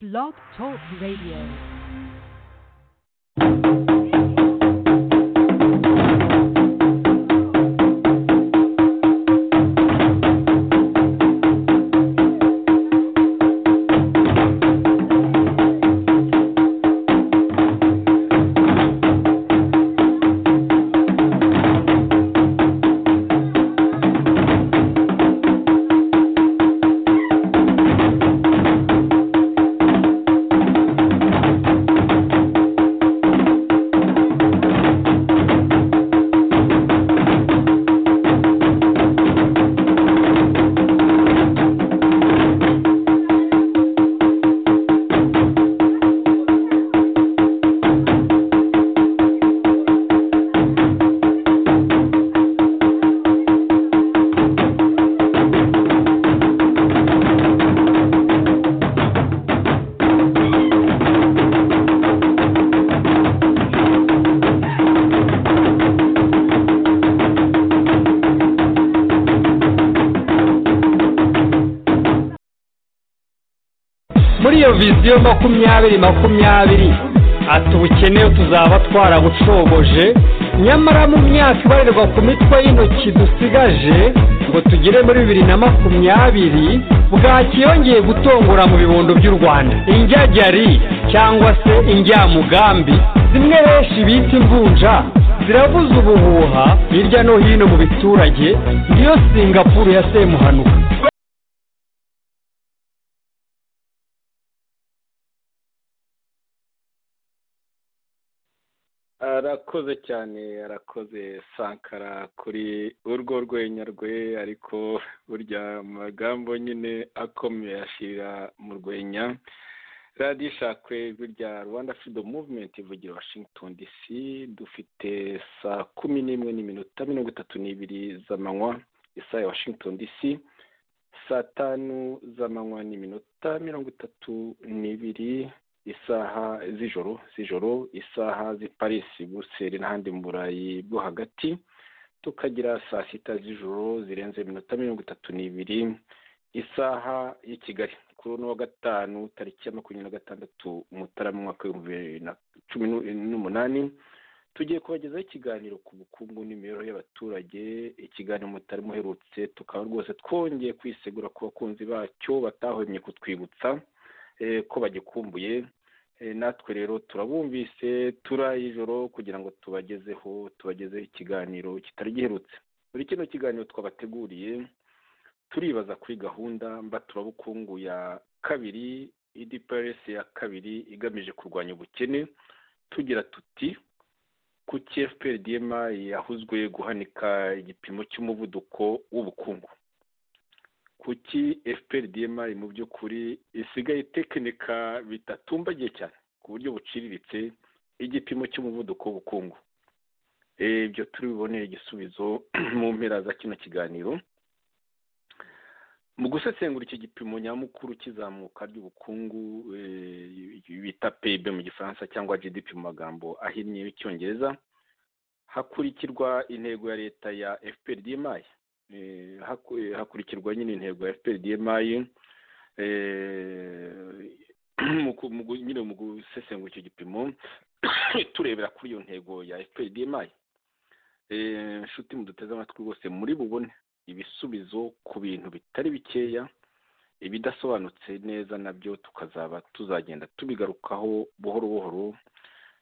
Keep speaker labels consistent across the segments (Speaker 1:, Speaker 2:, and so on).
Speaker 1: Blog Talk Radio.
Speaker 2: muri iyo viziyo makumyabiri makumyabiri ati ubukene tuzaba twarabucoboje nyamara mu myaka ibarirwa ku mitwe y'intoki dusigaje ngo tugere muri bibiri na makumyabiri bwaki yongeye gutongora mu bibondo by'u rwanda injyajyari cyangwa se injyamugambi zimwe benshi bita imvunja zirabuze ubuhuha hirya no hino mu biturage niyo singapuru ya semuhanuka
Speaker 3: arakoze cyane arakoze sankara kuri urwo rwenya rwe ariko burya amagambo nyine akomeye ashira mu rwenya radiyo ishakwe ijwi rya rwanda freedom movement ivugira washington dc dufite saa kumi n'imwe n'iminota mirongo itatu n'ibiri z'amanywa isaha ya washington dc saa tanu z'amanywa n'iminota mirongo itatu n'ibiri isaha z'ijoro z'ijoro isaha z'i paris buruseli n'ahandi mu burayi bwo hagati tukagira saa sita z'ijoro zirenze iminota mirongo itatu n'ibiri isaha y'i kigali kuri uno wa gatanu tariki ya makumyabiri na gatandatu mutarama umwaka w'ibihumbi bibiri na cumi n'u- n'umunani tugiye kubagezaho ikiganiro ku bukungu n'imibereho y'abaturage ikiganiro mutarimo uherutse tukaba rwose twongeye kwisegura ku bakunzi bacyo batahwemye kutwibutsa eh, ko bagikumbuye Eh, natwe rero turabumvise turayijoro kugira ngo tubagezeho tubagezeho ikiganiro kitari giherutse muri kino kiganiro twabateguriye turibaza kuri gahunda mbaturabukungu ya kabiri idps ya kabiri igamije kurwanya ubukene tugira tuti kuki fprdma yahuzwe guhanika igipimo cy'umuvuduko w'ubukungu kuki fprdma mu by'ukuri isigaye itekinika bidatumbagiye cyane ku buryo buciriritse igipimo cy'umuvuduko w'ubukungu Eh, ibyo turi bubonere igisubizo mu mpera za kino kiganiro mu gusesengura iki gipimo nyamukuru kizamuka ry'ubukungu eh, bita PIB mu gifaransa cyangwa GDP mu magambo ahinnye y'icyongereza hakurikirwa intego ya leta ya FPRDMI Eh, haku- eh, hakurikirwa nyine intego ya FPRDMI eh, mu ku- mu gu- nyine mu gusesengura icyo gipimo turebera kuri iyo ntego ya FPRDMI Eh, nshuti muduteze amatwi rwose muri bubone ibisubizo ku bintu bitari bikeya ibidasobanutse neza nabyo tukazaba tuzagenda tubigarukaho buhoro buhoro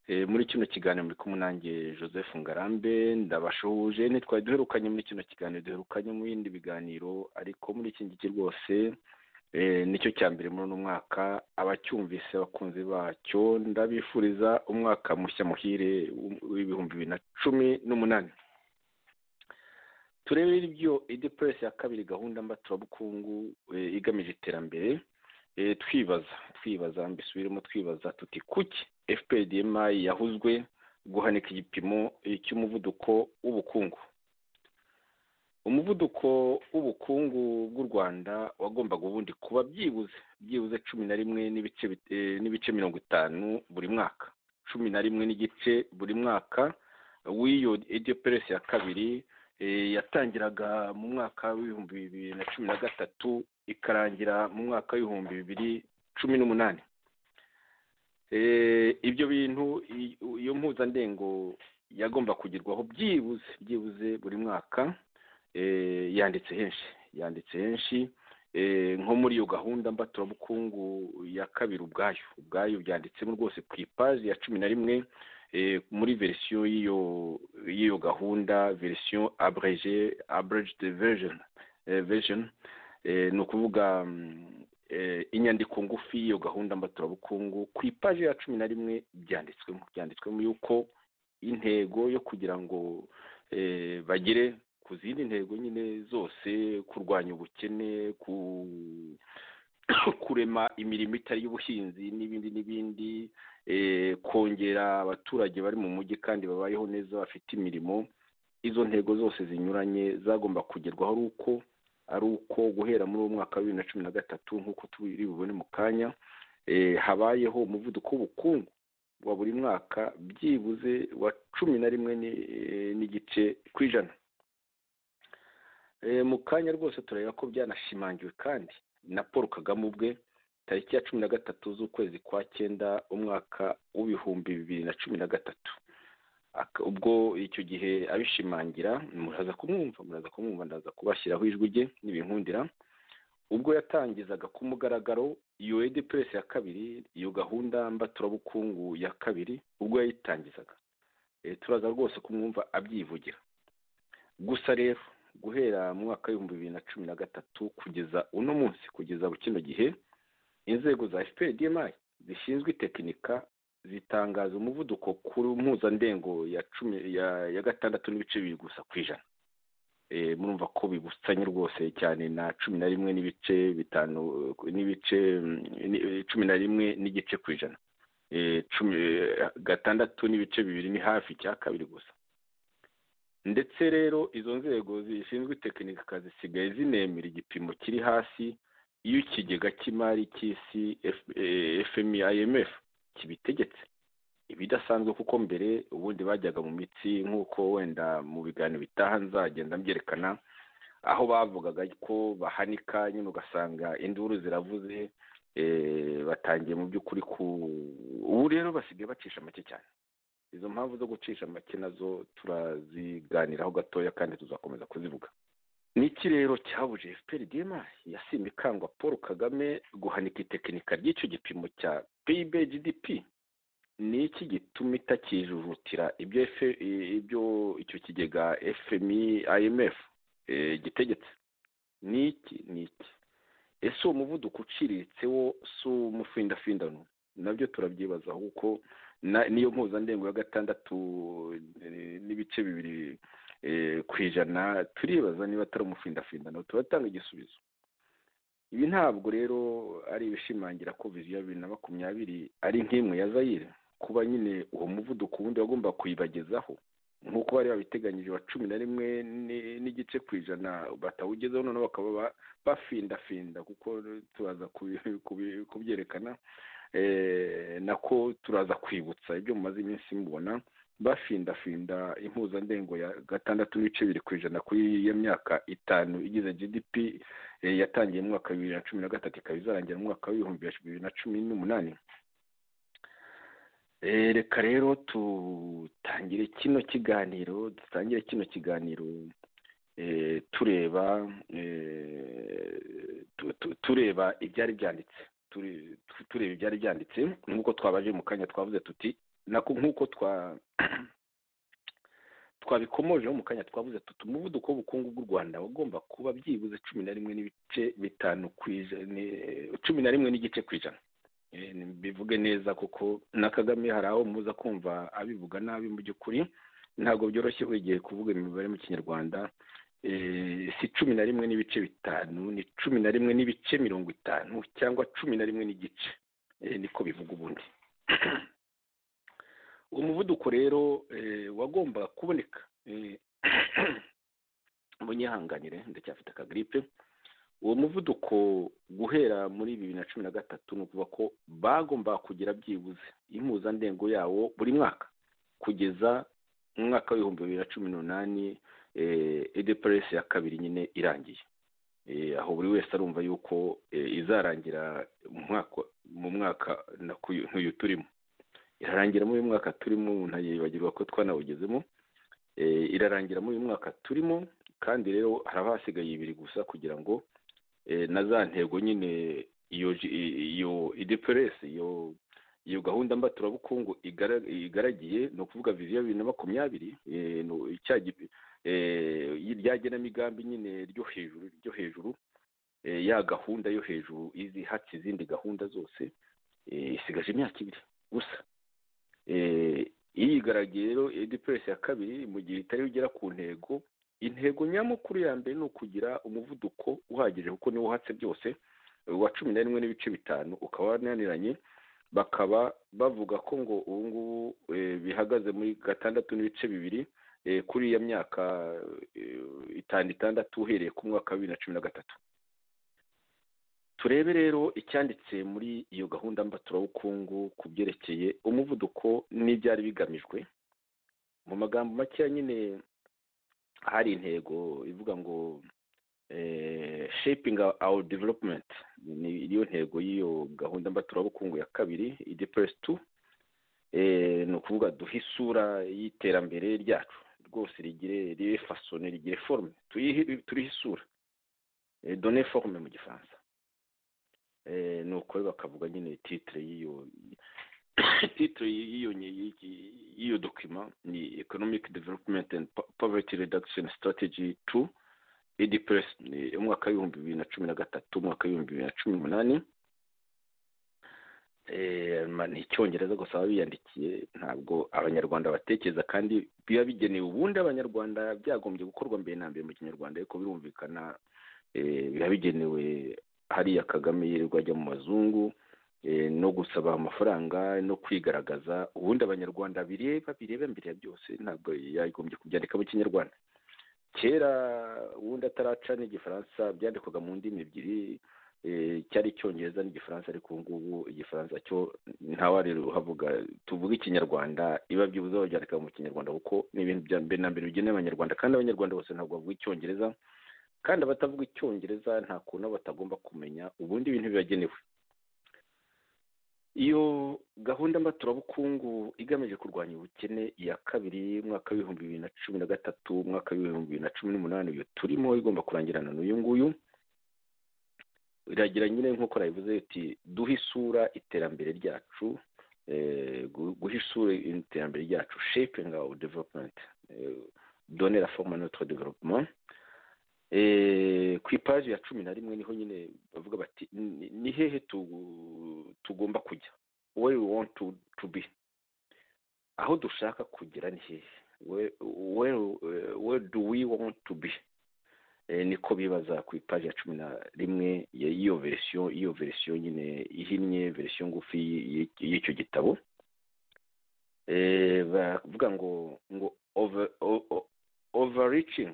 Speaker 3: Eh, muri kino kiganiro muri kumwe nanjye joseph ngarambe ndabashuje ntitwari duherukanye muri kino kiganiro duherukanye mu bindi biganiro ariko muri iki ngiki rwose eh, nicyo cya mbere muri uno mwaka abacyumvise abakunzi bacyo ndabifuriza umwaka mushya muhire w'ibihumbi bibiri na cumi n'umunani turebe ibyo idepuresi ya kabiri gahunda mbaturabukungu eh, igamije iterambere eh, twibaza twibaza mbisubiremo twibaza tuti kuki fpdmi yahuzwe guhanika igipimo eh, cy'umuvuduko w'ubukungu umuvuduko w'ubukungu bw'u rwanda wagombaga ubundi kuba byibuze byibuze cumi na rimwe n'ibice bit- eh, n'ibice mirongo itanu buri mwaka cumi na rimwe n'igice buri mwaka w'iyo edepuresi ya kabiri eh, yatangiraga mu mwaka w'ibihumbi bibiri na cumi na gatatu ikarangira mu mwaka w'ibihumbi bibiri cumi n'umunani ibyo bintu iyo mpuzandengo yagomba kugerwaho byibuze byibuze buri mwaka yanditse henshi yanditse henshi nko muri iyo gahunda mbaturabukungu ya kabiri ubwayo ubwayo byanditsemo rwose ku ipaji ya cumi na rimwe muri verisiyo y'iyo y'iyo gahunda verisiyo abreje abrejede version version ni ukuvuga inyandiko ngufi y'iyo gahunda mbaturabukungu ku ipaji ya cumi na rimwe byanditswemo byanditswemo yuko intego yo kugira ngo bagere ku zindi ntego nyine zose kurwanya ubukene kurema imirimo itari y'ubuhinzi n'ibindi n'ibindi kongera abaturage bari mu mujyi kandi babayeho neza bafite imirimo izo ntego zose zinyuranye zagomba kugerwaho ari uko ari uko guhera muri uwo mwaka wa bibiri na cumi na gatatu nk'uko turi bubone mu kanya habayeho umuvuduko w'ubukungu wa buri mwaka byibuze wa cumi na rimwe n'igice ku ijana mu kanya rwose turareba ko byanashimangiwe kandi na paul kagame ubwe tariki ya cumi na gatatu z'ukwezi kwa cyenda umwaka w'ibihumbi bibiri na cumi na gatatu ubwo icyo gihe abishimangira muraza kumwumva muraza kumwumva ndaza kubashyiraho ijwi rye n'ibinkundira ubwo yatangizaga ku mugaragaro iyo edi puresi ya kabiri iyo gahunda mbaturabukungu ya kabiri ubwo yayitangizaga turaza rwose kumwumva abyivugira gusa rero guhera mu mwaka w'ibihumbi bibiri na cumi na gatatu kugeza uno munsi kugeza kino gihe inzego za fpr dmi zishinzwe itekinika zitangaza umuvuduko kuri mpuzandengo ya cumi ya gatandatu n'ibice bibiri gusa ku ijana murumva ko bibusanye rwose cyane na cumi na rimwe n'ibice bitanu n'ibice cumi na rimwe n'igice ku ijana gatandatu n'ibice bibiri ni hafi cya kabiri gusa ndetse rero izo nzego zishinzwe itekinika zisigaye zinemera igipimo kiri hasi iyo ikigega cy'imari cy'isi fmi imf kibitegetse ibidasanzwe kuko mbere ubundi bajyaga mu mitsi nk'uko wenda mu biganiro bitaha nzagenda mbyerekana aho bavugaga ko bahanika nyine ugasanga induru ziravuze batangiye mu by'ukuri ku ubu rero basigaye bacisha make cyane izo mpamvu zo gucisha make nazo turaziganiraho gatoya kandi tuzakomeza kuzivuga n'iki rero cyabuje fpr dma yasimba ikangwa paul kagame guhanika itekinika ry'icyo gipimo cya pib gdp ni iki gituma itakijujutira ibyo ibyo icyo kigega fmi imf gitegetse ni iki ni iki ese uwo muvuduko uciriritse wo si umufindafindano nabyo turabyibazaho kuko niyo mpuzandengo ya gatandatu n'ibice bibiri ku ijana turibaza niba atari umufindafindano turatanga igisubizo ibi ntabwo rero ari ibishimangira ko viziyo ya bibiri na makumyabiri ari nk'imwe ya zayire kuba nyine uwo muvuduko ubundi wagomba kuyibagezaho nk'uko bari babiteganyije wa cumi na rimwe n'igice ku ijana batawugezeho noneho bakaba bafindafinda kuko turaza kubyerekana nako turaza kwibutsa ibyo mumaze iminsi mubona bafindafinda impuzandengo ya gatandatu n'ibice biri ku ijana kuri iyo myaka itanu igize gdp yatangiye mu mwaka wa bibiri na cumi na gatatu ikaba izarangira mu mwaka w'ibihumbi bibiri na cumi n'umunani reka rero dutangire kino kiganiro dutangire kino kiganiro tureba tureba ibyari byanditse tureba ibyari byanditse nk'uko twabaje mu kanya twavuze tuti nako nk'uko twabikomojeho mu kanya twavuze tuti umuvuduko w'ubukungu bw'u rwanda wagomba kuba byibuze cumi na rimwe n'ibice bitanu ku ijana cumi na rimwe n'igice ku ijana bivuge neza kuko na kagame hari aho muza kumva abivuga nabi mu by'ukuri ntabwo byoroshye buri gihe kuvuga imibare mu kinyarwanda si cumi na rimwe n'ibice bitanu ni cumi na rimwe n'ibice mirongo itanu cyangwa cumi na rimwe n'igice niko bivuga ubundi uwo muvuduko rero wagombaga kuboneka munyihanganire ndacyafite akagiripe uwo muvuduko guhera muri bibiri na cumi na gatatu ni ukuvuga ko bagombaga kugira byibuze impuzandengo yawo buri mwaka kugeza mu mwaka w'ibihumbi bibiri na cumi n'umunani edeperesi ya kabiri nyine irangiye aho buri wese arumva yuko izarangira mu mwaka nk'uyu turimo irarangira muri uyu mwaka turimo ntayibagirwa ko twanawugezemo irarangira muri uyu mwaka turimo kandi rero haraba hasigaye ibiri gusa kugira ngo na za ntego nyine iyo ideperesi iyo iyo gahunda mbaturabukungu igaragiye ni ukuvuga viziyo bibiri na makumyabiri rya genamigambi nyine ryo hejuru ryo hejuru ya gahunda yo hejuru ihatse izindi gahunda zose isigaje imyaka ibiri gusa iyigaragiye rero edipuresi ya kabiri mu gihe itari ugera ku ntego intego nyamukuru ya mbere ni ukugira umuvuduko uhagije kuko niwo uhatse byose wa cumi na rimwe n'ibice bitanu ukaba wananiranye bakaba bavuga ko ngo ubu ngubu bihagaze muri gatandatu n'ibice bibiri kuri iya myaka itanu itandatu uhereye ku mwaka wa bibiri na cumi na gatatu turebe rero icyanditse muri iyo gahunda mbaturabukungu ku byerekeye umuvuduko n'ibyari bigamijwe mu magambo makeya nyine hari intego ivuga ngo shaping our development ni iyo ntego y'iyo gahunda mbaturabukungu ya kabiri idepress tu ni ukuvuga duhe isura y'iterambere ryacu rwose rigire ribe fasone rigire forume turihe isura done forume mu gifaransa nuko bakavuga nyine titire y'iyo titire y'iyo y'iyo dokima ni economic development and poverty reduction strategy tu edipuresi umwaka w'ibihumbi bibiri na cumi na gatatu umwaka w'ibihumbi bibiri na cumi n'umunani ni icyongereza gusa baba biyandikiye ntabwo abanyarwanda batekereza kandi biba bigenewe ubundi abanyarwanda byagombye gukorwa mbere na mbere mu kinyarwanda ariko birumvikana biba bigenewe hariya kagame yirirwa ajya mu mazungu no gusaba amafaranga no kwigaragaza ubundi abanyarwanda bireba bireba mbere ya byose ntabwo yagombye kubyandika mu kinyarwanda kera ubundi ataraca n'igifaransa byandikwaga mu ndimi ebyiri cyari icyongereza n'igifaransa ariko ubu ngubu igifaransa cyo ntawari uhavuga tuvuge ikinyarwanda biba byibuze babyandika mu kinyarwanda kuko ni ibintu bya mbere na mbere bigenewe abanyarwanda kandi abanyarwanda bose ntabwo bavuga icyongereza kandi abatavuga icyongereza nta kuntu batagomba kumenya ubundi ibintu bibagenewe iyo gahunda mbaturabukungu igamije kurwanya ubukene iya kabiri mwaka w'ibihumbi bibiri na cumi na gatatu umwaka w'ibihumbi bibiri na cumi n'umunani iyo turimo igomba kurangirana n'uyu nguyu iragira nyine nk'uko nabivuze iti duhe isura iterambere ryacu guha isura iterambere ryacu shaping our development donner la forme à notre développement ku ipaji ya cumi na rimwe niho nyine bavuga bati ni hehe tugomba kujya where we want to be aho dushaka kugera ni hehe where do we want to be niko bibaza ku ipaji ya cumi na rimwe y'iyo verisiyo iyo verisiyo nyine ihinnye verisiyo ngufi y'icyo gitabo bavuga ngo ngo overreaching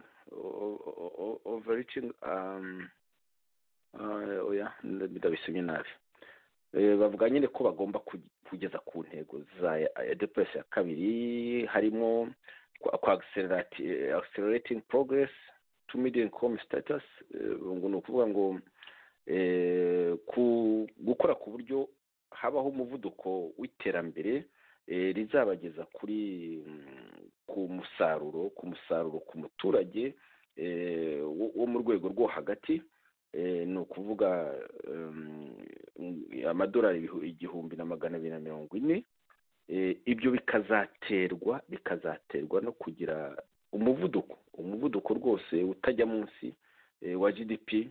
Speaker 3: overreaching um oya ndabisomye nabi bavuga nyine ko bagomba kugeza ku ntego za edepuresi ya kabiri harimo accelerating progress to medium com status ngo ni ukuvuga ngo gukora ku buryo habaho umuvuduko w'iterambere rizabageza kuri ku musaruro ku musaruro ku muturage wo mu rwego rwo hagati ni ukuvuga amadolari igihumbi na magana abiri na mirongo ine ibyo bikazaterwa bikazaterwa no kugira umuvuduko umuvuduko rwose utajya munsi wa gdp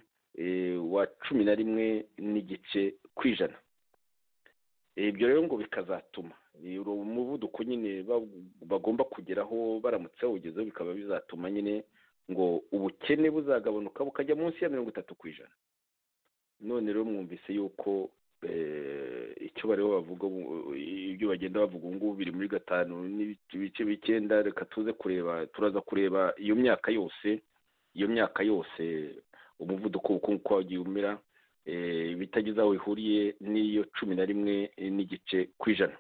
Speaker 3: wa cumi na rimwe n'igice ku ijana ibyo rero ngo bikazatuma umuvuduko nyine bagomba kugeraho baramutse bawugezeho bikaba bizatuma nyine ngo ubukene buzagabanuka bukajya munsi ya mirongo itatu ku ijana none rero mwumvise yuko icyo bariho bavuga ibyo bagenda bavuga ubu ngubu biri muri gatanu n'ibice b'icyenda reka tuze kureba turaza kureba iyo myaka yose iyo myaka yose umuvuduko w'ubukungu wagiye umera ibitagize aho bihuriye n'iyo cumi na rimwe n'igice ku ijana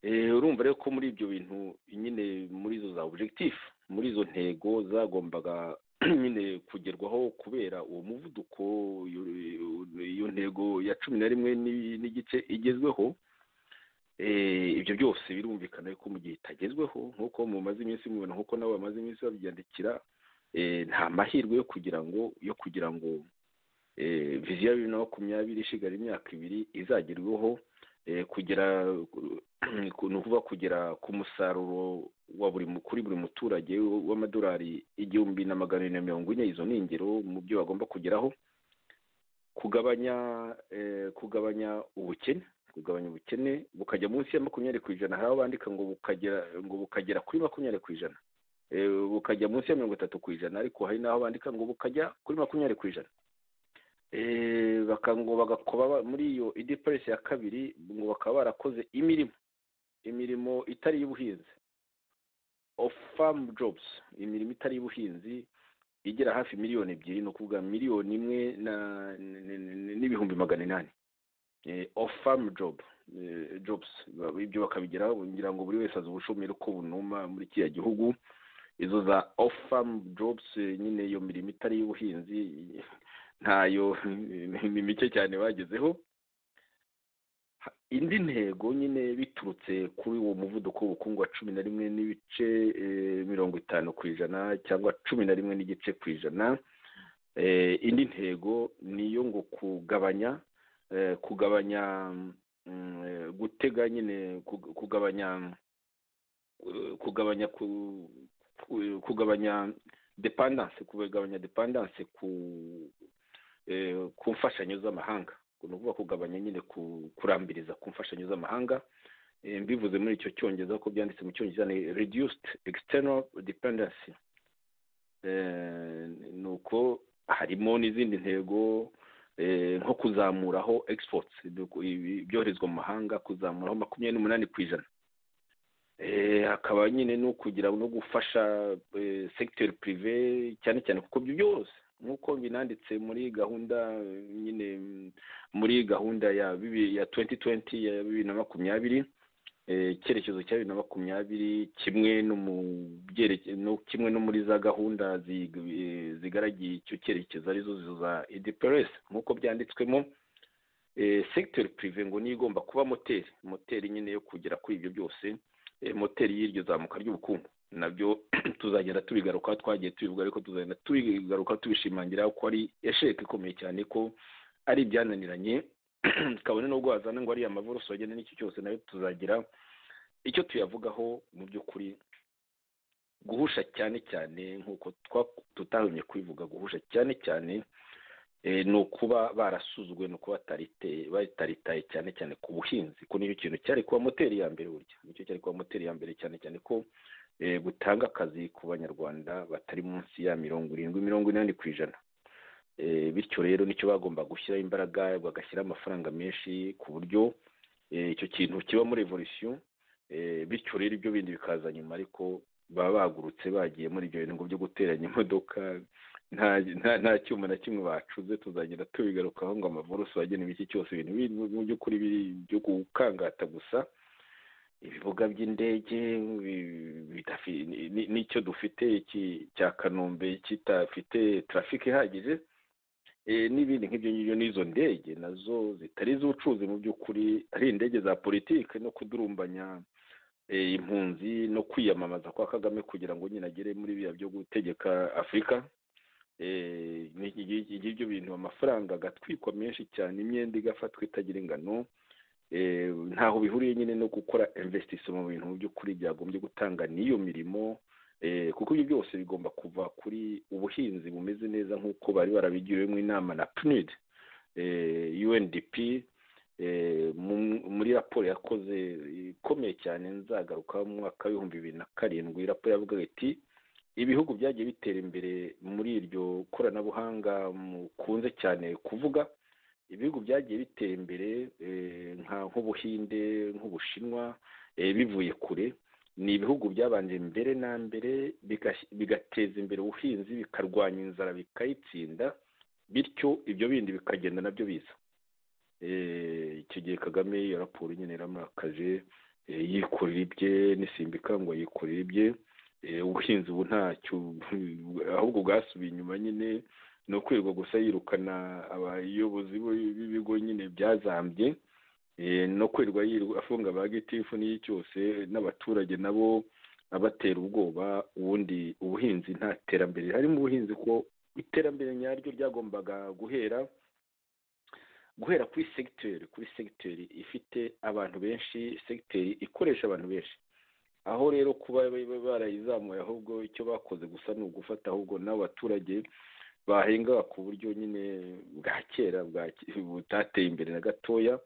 Speaker 3: urumva rero ko muri ibyo bintu nyine muri izo za objegitifu muri izo ntego zagombaga nyine kugerwaho kubera uwo muvuduko iyo ntego ya cumi na rimwe n'igice igezweho ibyo byose birumvikana yuko mu gihe itagezweho nk'uko mumaze iminsi mubibona nk'uko nabo bamaze iminsi babyandikira nta mahirwe yo kugira ngo yo kugira ngo viziyo ya bibiri na makumyabiri ishigara imyaka ibiri izagerweho kugera ni ukuvuga kugera ku musaruro wa buri kuri buri muturage w'amadolari igihumbi na magana arindwi na mirongo ine izo ni ingero mu byo bagomba kugeraho kugabanya kugabanya ubukene kugabanya ubukene bukajya munsi ya makumyabiri ku ijana hari aho bandika ngo bukagera ngo bukagera kuri makumyabiri ku ijana bukajya munsi ya mirongo itatu ku ijana ariko hari n'aho bandika ngo bukajya kuri makumyabiri ku ijana ngo bagakoba muri iyo ideperesi ya kabiri ngo bakaba barakoze imirimo imirimo itari iy'ubuhinzi of farm jobs imirimo itari iy'ubuhinzi igera hafi miliyoni ebyiri ni ukuvuga miliyoni imwe n'ibihumbi magana inani ofu famu jobu jobusi ibyo bakabigeraho kugira ngo buri wese azi ubushomeri uko bunuma muri kiriya gihugu izo za ofu famu jobusi nyine iyo mirimo itari iy'ubuhinzi ntayo ni mike cyane bagezeho indi ntego nyine biturutse kuri uwo muvuduko w'ubukungu wa cumi na rimwe n'ibice mirongo itanu ku ijana cyangwa cumi na rimwe n'igice ku ijana indi ntego ni iyo ngo kugabanya kugabanya gutega nyine kugabanya kugabanya kugabanya depandanse kugabanya depandanse ku mfashanyo z'amahanga ni ukuvuga kugabanya nyine kurambiriza ku mfashanyo z'amahanga mbivuze muri icyo cyongereza ko byanditse mu cyongereza ni rediyusiti external dependency ni uko harimo n'izindi ntego nko kuzamuraho exports ibyoherezwa mu mahanga kuzamuraho makumyabiri n'umunani ku ijana hakaba nyine no kugira no gufasha segiteri pirive cyane cyane kuko ibyo byose nk'uko binanditse muri gahunda nyine muri gahunda ya ya tuwenti tuwenti ya bibiri na makumyabiri icyerekezo cya bibiri na makumyabiri kimwe no kimwe no muri za gahunda zigaragiye icyo cyerekezo arizo za ideperesi nk'uko byanditswemo segiteri pirive ngo niyo igomba kuba moteri moteri nyine yo kugera kuri ibyo byose moteri y'iryo zamuka ry'ubukungu nabyo tuzagenda tubigaruka twagiye tubivuga ariko tuzagenda tubigaruka tubishimangira ko ari esheke ikomeye cyane ko ari ibyananiranye kabone n'ubwo wazana ngo ari amavoroso wagenda n'iki cyose nayo tuzagira icyo tuyavugaho mu by'ukuri guhusha cyane cyane nk'uko tutahumye kubivuga guhusha cyane cyane ni ukuba barasuzwe ni ukuba bataritaye cyane cyane ku buhinzi ko nicyo kintu cyari kuba moteri ya mbere burya nicyo cyari kuba moteri ya mbere cyane cyane ko gutanga akazi ku banyarwanda batari munsi ya mirongo irindwi mirongo inani ku ijana bityo rero nicyo bagomba gushyiraho imbaraga bagashyiraho amafaranga menshi ku buryo icyo kintu kibamo revolisiyo bityo rero ibyo bindi bikaza nyuma ariko baba bagurutse bagiye muri ibyo bintu byo guteranya imodoka nta cyuma na kimwe bacuze tuzagenda tubigarukaho ngo amavorosi bagenewe iki cyose ibintu mu by'ukuri biri byo gukangata gusa ibibuga by'indege n'icyo dufite cya kanombe kitafite tarafike ihagije n'ibindi nk'ibyo ngibyo n'izo ndege nazo zitari iz'ubucuruzi mu by'ukuri ari indege za politiki no kudurumbanya impunzi no kwiyamamaza kwa kagame kugira ngo nyine agere muri biriya byo gutegeka afurika ibyo bintu amafaranga agatwikwa menshi cyane imyenda igafatwa itagira ingano ntaho bihuriye nyine no gukora investisiyo mu bintu mu by'ukuri byagombye gutanga n'iyo mirimo kuko ibyo byose bigomba kuva kuri ubuhinzi bumeze neza nk'uko bari barabigiriwemo inama na pnud undp muri raporo yakoze ikomeye cyane nzagaruka mu mwaka w'ibihumbi bibiri na karindwi raporo yavuga iti ibihugu byagiye bitera imbere muri iryo koranabuhanga mukunze cyane kuvuga ibihugu byagiye bitera imbere nk'ubuhinde nk'ubushinwa bivuye kure ni ibihugu byabanje mbere na mbere bigateza imbere ubuhinzi bikarwanya inzara bikayitsinda bityo ibyo bindi bikagenda nabyo biza icyo gihe kagame iyo raporo nyine yaramurakaje yikorera ibye n'isimbika ngo yikorera ibye ubuhinzi ubu ntacyo ahubwo bwasubiye inyuma nyine ni ukwirirwa gusa yirukana abayobozi b'ibigo nyine byazambye no kwirirwa yirirwa afunga ba gitifu n'iyi cyose n'abaturage nabo abatera ubwoba ubundi ubuhinzi nta terambere harimo ubuhinzi ko iterambere nyaryo ryagombaga guhera guhera kuri segiteri kuri segiteri ifite abantu benshi segiteri ikoresha abantu benshi aho rero kuba barayizamuye ahubwo icyo bakoze gusa ni ugufata ahubwo n'abaturage bahinga ku buryo nyine bwa kera butateye imbere na gatoya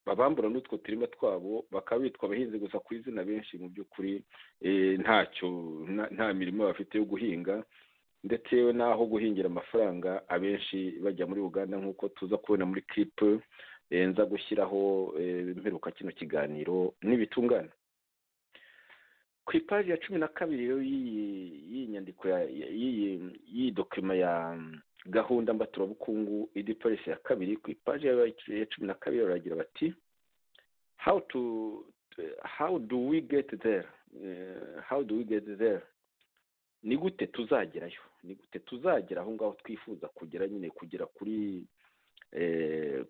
Speaker 3: babambura n'utwo turima twabo bakaba bitwa abahinzi gusa ku izina benshi mu by'ukuri ntacyo nta mirimo bafite yo guhinga ndetse n'aho guhingira amafaranga abenshi bajya muri uganda nk'uko tuza kubona muri kiripu nza gushyiraho mperuka kino kiganiro n'ibitungana ku ipaji ya cumi na kabiri rero y'iyi nyandiko y'iyi dokima ya gahunda mbaturabukungu idipolisi ya kabiri ku ipaji ya cumi na kabiri baragira bati how to how do we get there how do we get there ni gute tuzagerayo ni gute tuzagera aho ngaho twifuza kugera nyine kugera kuri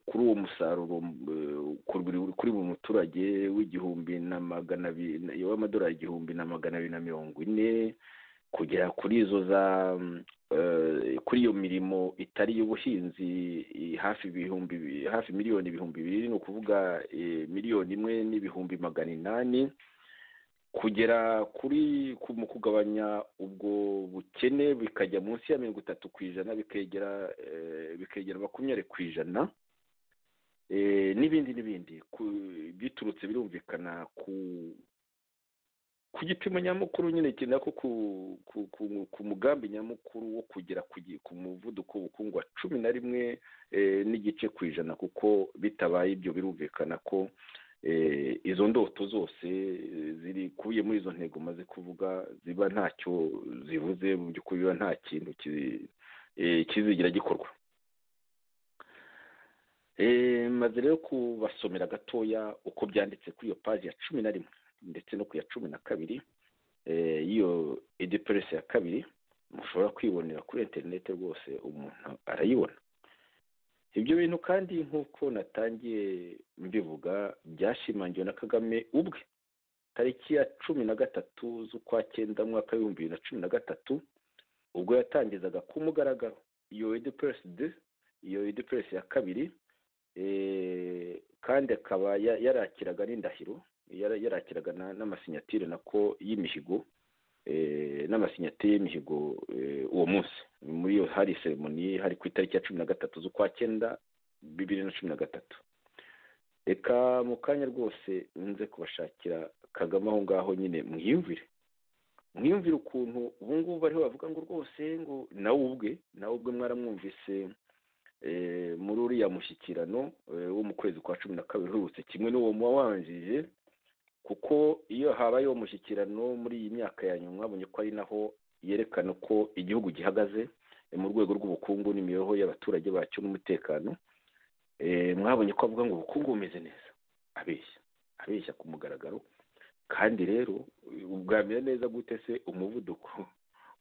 Speaker 3: kuri uwo musaruro kuri buri muturage w'igihumbi na magana abiri w'amadolari igihumbi na magana abiri na mirongo ine kugera kuri izo za kuri iyo mirimo itari iy'ubuhinzi hafi ibihumbi hafi miliyoni ibihumbi bibiri ni ukuvuga miliyoni imwe n'ibihumbi magana inani kugera kuri mu kugabanya ubwo bukene bikajya munsi ya mirongo itatu ku ijana bikegera bikegera makumyabiri ku ijana n'ibindi n'ibindi biturutse birumvikana ku ku gipimo nyamukuru nyine iki nako ku mugambi nyamukuru wo kugera ku muvuduko w'ubukungu wa cumi na rimwe n'igice ku ijana kuko bitabaye ibyo birumvikana ko izo ndoto zose zikubiye muri izo ntego maze kuvuga ziba ntacyo zivuze mu by'ukuri biba nta kintu kizigira gikorwa maze rero kubasomera gatoya uko byanditse kuri iyo paji ya cumi na rimwe ndetse no ku ya cumi na kabiri y'iyo edipuresi ya kabiri mushobora kwibonera kuri interineti rwose umuntu arayibona ibyo bintu kandi nk'uko natangiye mbivuga byashimangiwe na kagame ubwe tariki ya cumi na gatatu z'ukwa cyenda mwaka w'ibihumbi bibiri na cumi na gatatu ubwo yatangizaga ku mugaragaro iyo edipuresi de iyo edipuresi ya kabiri kandi akaba yarakiraga n'indahiro yarakiraga n'amasinyatire nako y'imihigo n'amasinyatire y'imihigo uwo munsi muri iyo hari seremoni hari ku itariki ya cumi na gatatu z'ukwa cyenda bibiri na cumi na gatatu reka mu kanya rwose nze kubashakira kagame aho ngaho nyine mwiyumvire mwiyumvire ukuntu ubu ngubu bariho bavuga ngo rwose ngo nawe ubwe nawe ubwe mwaramwumvise muri uriya mushyikirano wo mu kwezi kwa cumi na kabiri uherutse kimwe n'uwo muba wanjije kuko iyo habayeho umushyikirano muri iyi myaka ya nyuma abonye ko ari naho yerekana uko igihugu gihagaze mu rwego rw'ubukungu n'imibereho y'abaturage bacyo n'umutekano mwabonye ko avuga ngo ubukungu bumeze neza abeshya abeshya ku mugaragaro kandi rero ubwamira neza gute se umuvuduko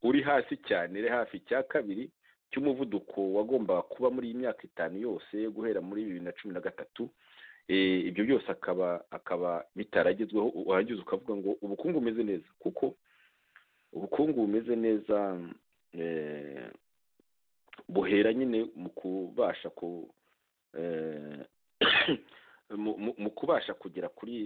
Speaker 3: uri hasi cyane uri hafi cya kabiri cy'umuvuduko wagombaga kuba muri iyi myaka itanu yose guhera muri bibiri na cumi na gatatu ibyo byose akaba akaba bitaragezweho warangiza ukavuga ngo ubukungu bumeze neza kuko ubukungu bumeze neza buhera nyine mu kubasha ku mu kubasha kugera kuri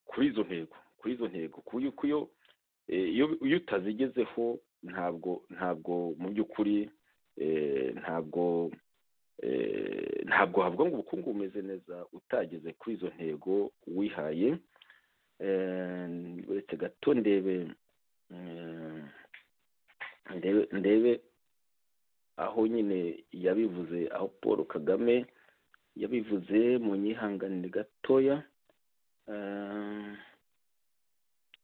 Speaker 3: kuri izo ntego kuri izo ntego ku yuko iyo utazigezeho ntabwo ntabwo mu by'ukuri ntabwo ntabwo havuga ngo ubukungu bumeze neza utageze kuri izo ntego wihaye uretse gato ndebe ndebe aho nyine yabivuze aho paul kagame yabivuze mu nyihanganire gatoya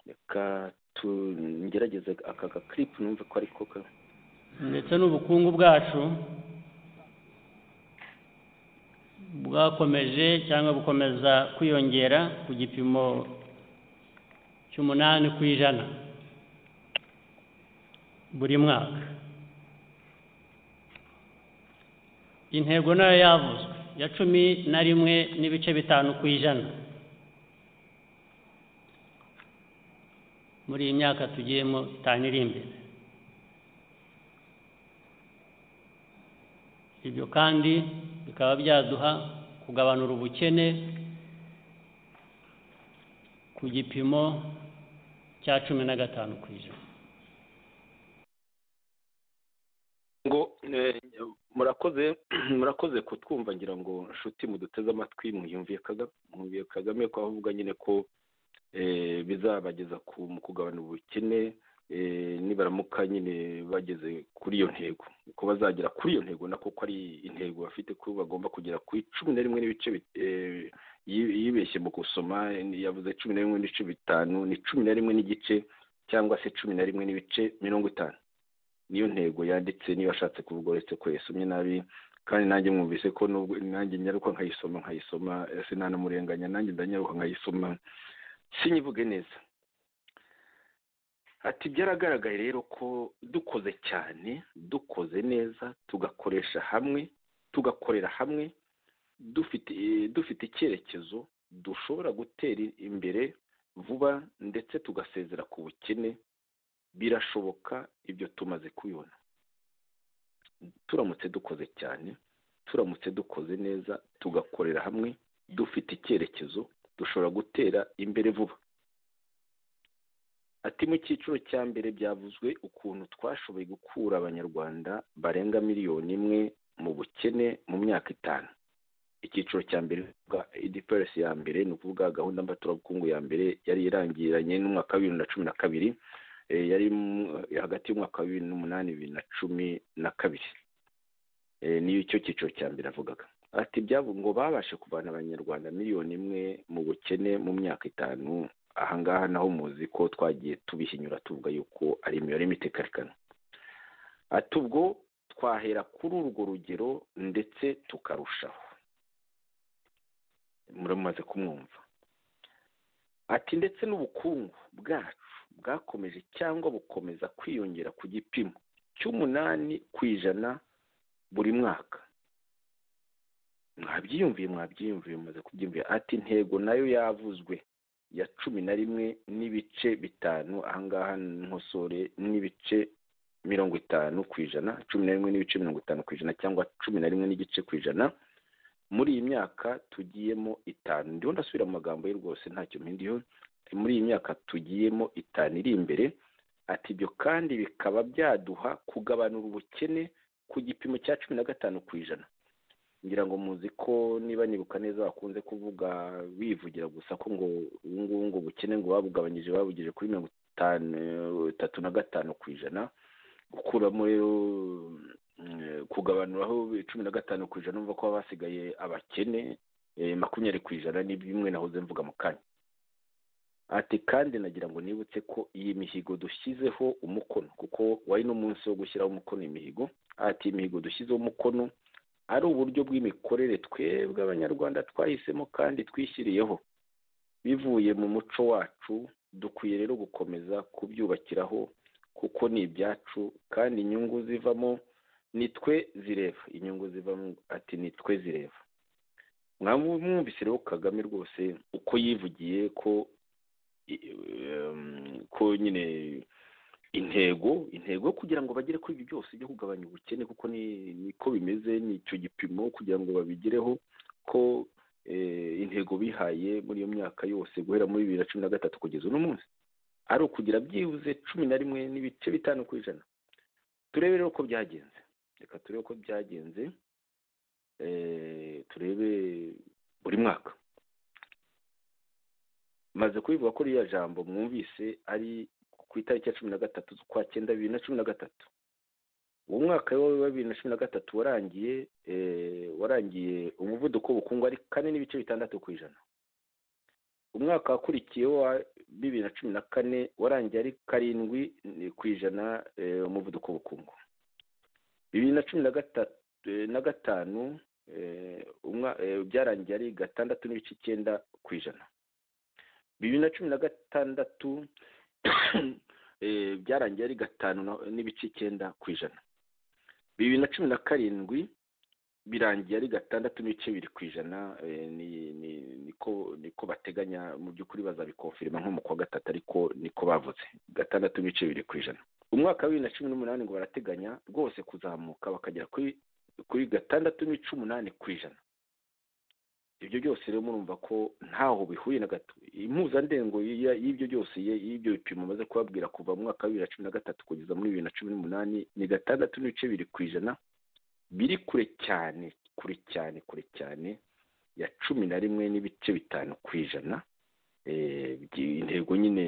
Speaker 3: reka tugerageze aka gakiripu numve ko ariko
Speaker 4: ndetse n'ubukungu bwacu bwakomeje cyangwa bukomeza kwiyongera ku gipimo cy'umunani ku ijana buri mwaka intego nayo yavuzwe ya cumi na rimwe n'ibice bitanu ku ijana muri iyi myaka tugiyemo itanu iri imbere ibyo kandi bikaba byaduha kugabanura ubukene ku gipimo cya cumi na gatanu ku ijana
Speaker 3: ngo eh, murakoze murakoze kutwumva ngira ngo nshuti muduteze amatwi mwiyumviye Kagame mwumviye Kagame ko avuga nyine ko eh, bizabageza ku mu kugabana ubukene eh, nibaramuka nyine bageze kuri iyo ntego ko bazagera kuri iyo ntego nako ko ari intego bafite ko bagomba kugera ku icumi na rimwe n'ibice bit- eh, yi- yibeshye mu gusoma yavuze cumi na rimwe n'ibice bitanu ni cumi na rimwe n'igice cyangwa se cumi na rimwe n'ibice mirongo itanu niyo ntego yanditse niba ashatse kuvuga uretse ko yasomye nabi kandi nanjye mwumvise ko nubwo nanjye nyaruka nkayisoma nkayisoma eh, sinanamurenganya nanjye ndanyaruka nkayisoma sinyivuge neza ati byaragaragaye rero ko dukoze cyane dukoze neza tugakoresha hamwe tugakorera hamwe dufite eh, dufite icyerekezo dushobora gutera imbere vuba ndetse tugasezera ku bukene birashoboka ibyo tumaze kubibona turamutse dukoze cyane turamutse dukoze neza tugakorera hamwe dufite icyerekezo dushobora gutera imbere vuba ati mu cyiciro cya mbere byavuzwe ukuntu twashoboye gukura abanyarwanda barenga miliyoni imwe mu bukene mu myaka itanu icyiciro cya mbere bwa idps ya mbere ni ukuvuga gahunda mbaturabukungu ya mbere yari irangiranye n'umwaka wa bibiri na cumi na kabiri eh, yari mu- hagati y'umwaka wa bibiri n'umunani bibiri na cumi na kabiri Eh, niyo icyo cyiciro cya mbere avugaga ati byabo ngo babashe kuvana abanyarwanda miliyoni imwe mu bukene mu myaka itanu ahangaha naho muzi ko twagiye tubihinyura tuvuga yuko ari imibare mitekarikana ati ubwo twahera kuri urwo rugero ndetse tukarushaho muramaze kumwumva ati ndetse n'ubukungu bwacu bwakomeje cyangwa bukomeza kwiyongera ku gipimo cy'umunani ku ijana buri mwaka mwabyiyumviye mwabyiyumviye mumaze kubyiyumvira ati intego nayo yavuzwe ya cumi na rimwe n'ibice bitanu ahangaha nkosore n'ibice mirongo itanu ku ijana cumi na rimwe n'ibice mirongo itanu ku ijana cyangwa cumi na rimwe n'igice ku ijana muri iyi myaka tugiyemo itanu ndiho ndasubira mu magambo ye rwose ntacyo mpindiyeho muri iyi myaka tugiyemo itanu iri imbere ati ibyo kandi bikaba byaduha kugabanura ubukene ku gipimo cya cumi na gatanu ku ijana ngira ngo muzi ko niba nibuka neza bakunze kuvuga bivugira gusa ko ngo ubu ngubu ngo ubukene ngo babugabanyije babugije kuri mirongo itanu itatu na gatanu ku ijana gukuramo rero mm, kugabanuraho cumi na gatanu ku ijana numva ko baba basigaye abakene eh, makumyabiri ku ijana ni bimwe nahoze mvuga mu kanya ati kandi nagira ngo nibutse ko iyi mihigo dushyizeho umukono kuko wari n'umunsi wo gushyiraho umukono imihigo ati imihigo dushyizeho umukono ari uburyo bw'imikorere twebwe abanyarwanda twahisemo kandi twishyiriyeho bivuye mu muco wacu dukwiye rero gukomeza kubyubakiraho kuko ni ibyacu kandi inyungu zivamo ni twe zireba inyungu zivamo ati ni twe zireba mwamwumvise rero kagame rwose uko yivugiye ko i- em, ko nyine intego intego yo kugira ngo bagere kuri ibyo byose byo kugabanya ubukene kuko ni niko bimeze ni icyo gipimo kugira ngo babigereho ko eh, intego bihaye muri iyo myaka yose guhera muri bibiri na cumi na gatatu kugeza uno munsi ari ukugira byibuze cumi na rimwe n'ibice bitanu ku ijana turebe rero uko byagenze reka turebe uko byagenze eh, turebe buri mwaka maze kubivuga ko ririya jambo mwumvise ari ku itariki ya cumi na gatatu z'ukwa cyenda bibiri na cumi na gatatu uwo mwaka wa bibiri na cumi na gatatu warangiye eh, warangiye umuvuduko w'ubukungu ari kane n'ibice bitandatu ku ijana umwaka wakurikiyeho wa bibiri na cumi na kane warangiye ari karindwi eh, ku ijana eh, umuvuduko w'ubukungu bibiri na cumi na gatatu eh, na gatanu eh, umwa- eh, byarangiye ari gatandatu n'ibice icyenda ku ijana bibiri na cumi na gatandatu eh, byarangiye ari gatanu na- n'ibice icyenda ku ijana bibiri na cumi na karindwi birangiye ari gatandatu n'ibice biri ku ijana eh, ni- ni- niko niko bateganya mu by'ukuri bazabikonfirima nko mu kwa gatatu ariko niko bavuze gatandatu n'ibice biri ku ijana umwaka wa bibiri na cumi n'umunani ngo barateganya rwose kuzamuka bakagera kuri kuri gatandatu n'ibice umunani ku ijana ibyo byose rero murumva ko ntaho bihuye na gato impuzandengo y'i- y'ibyo byose y- y'ibyo bipimo maze kubabwira kuva mu mwaka wa bibiri na cumi na gatatu kugeza muri bibiri na cumi n'umunani ni gatandatu n'ibice biri ku ijana biri kure cyane kure cyane kure cyane ya cumi na rimwe n'ibice bitanu ku ijana Eh, by'i- intego nyine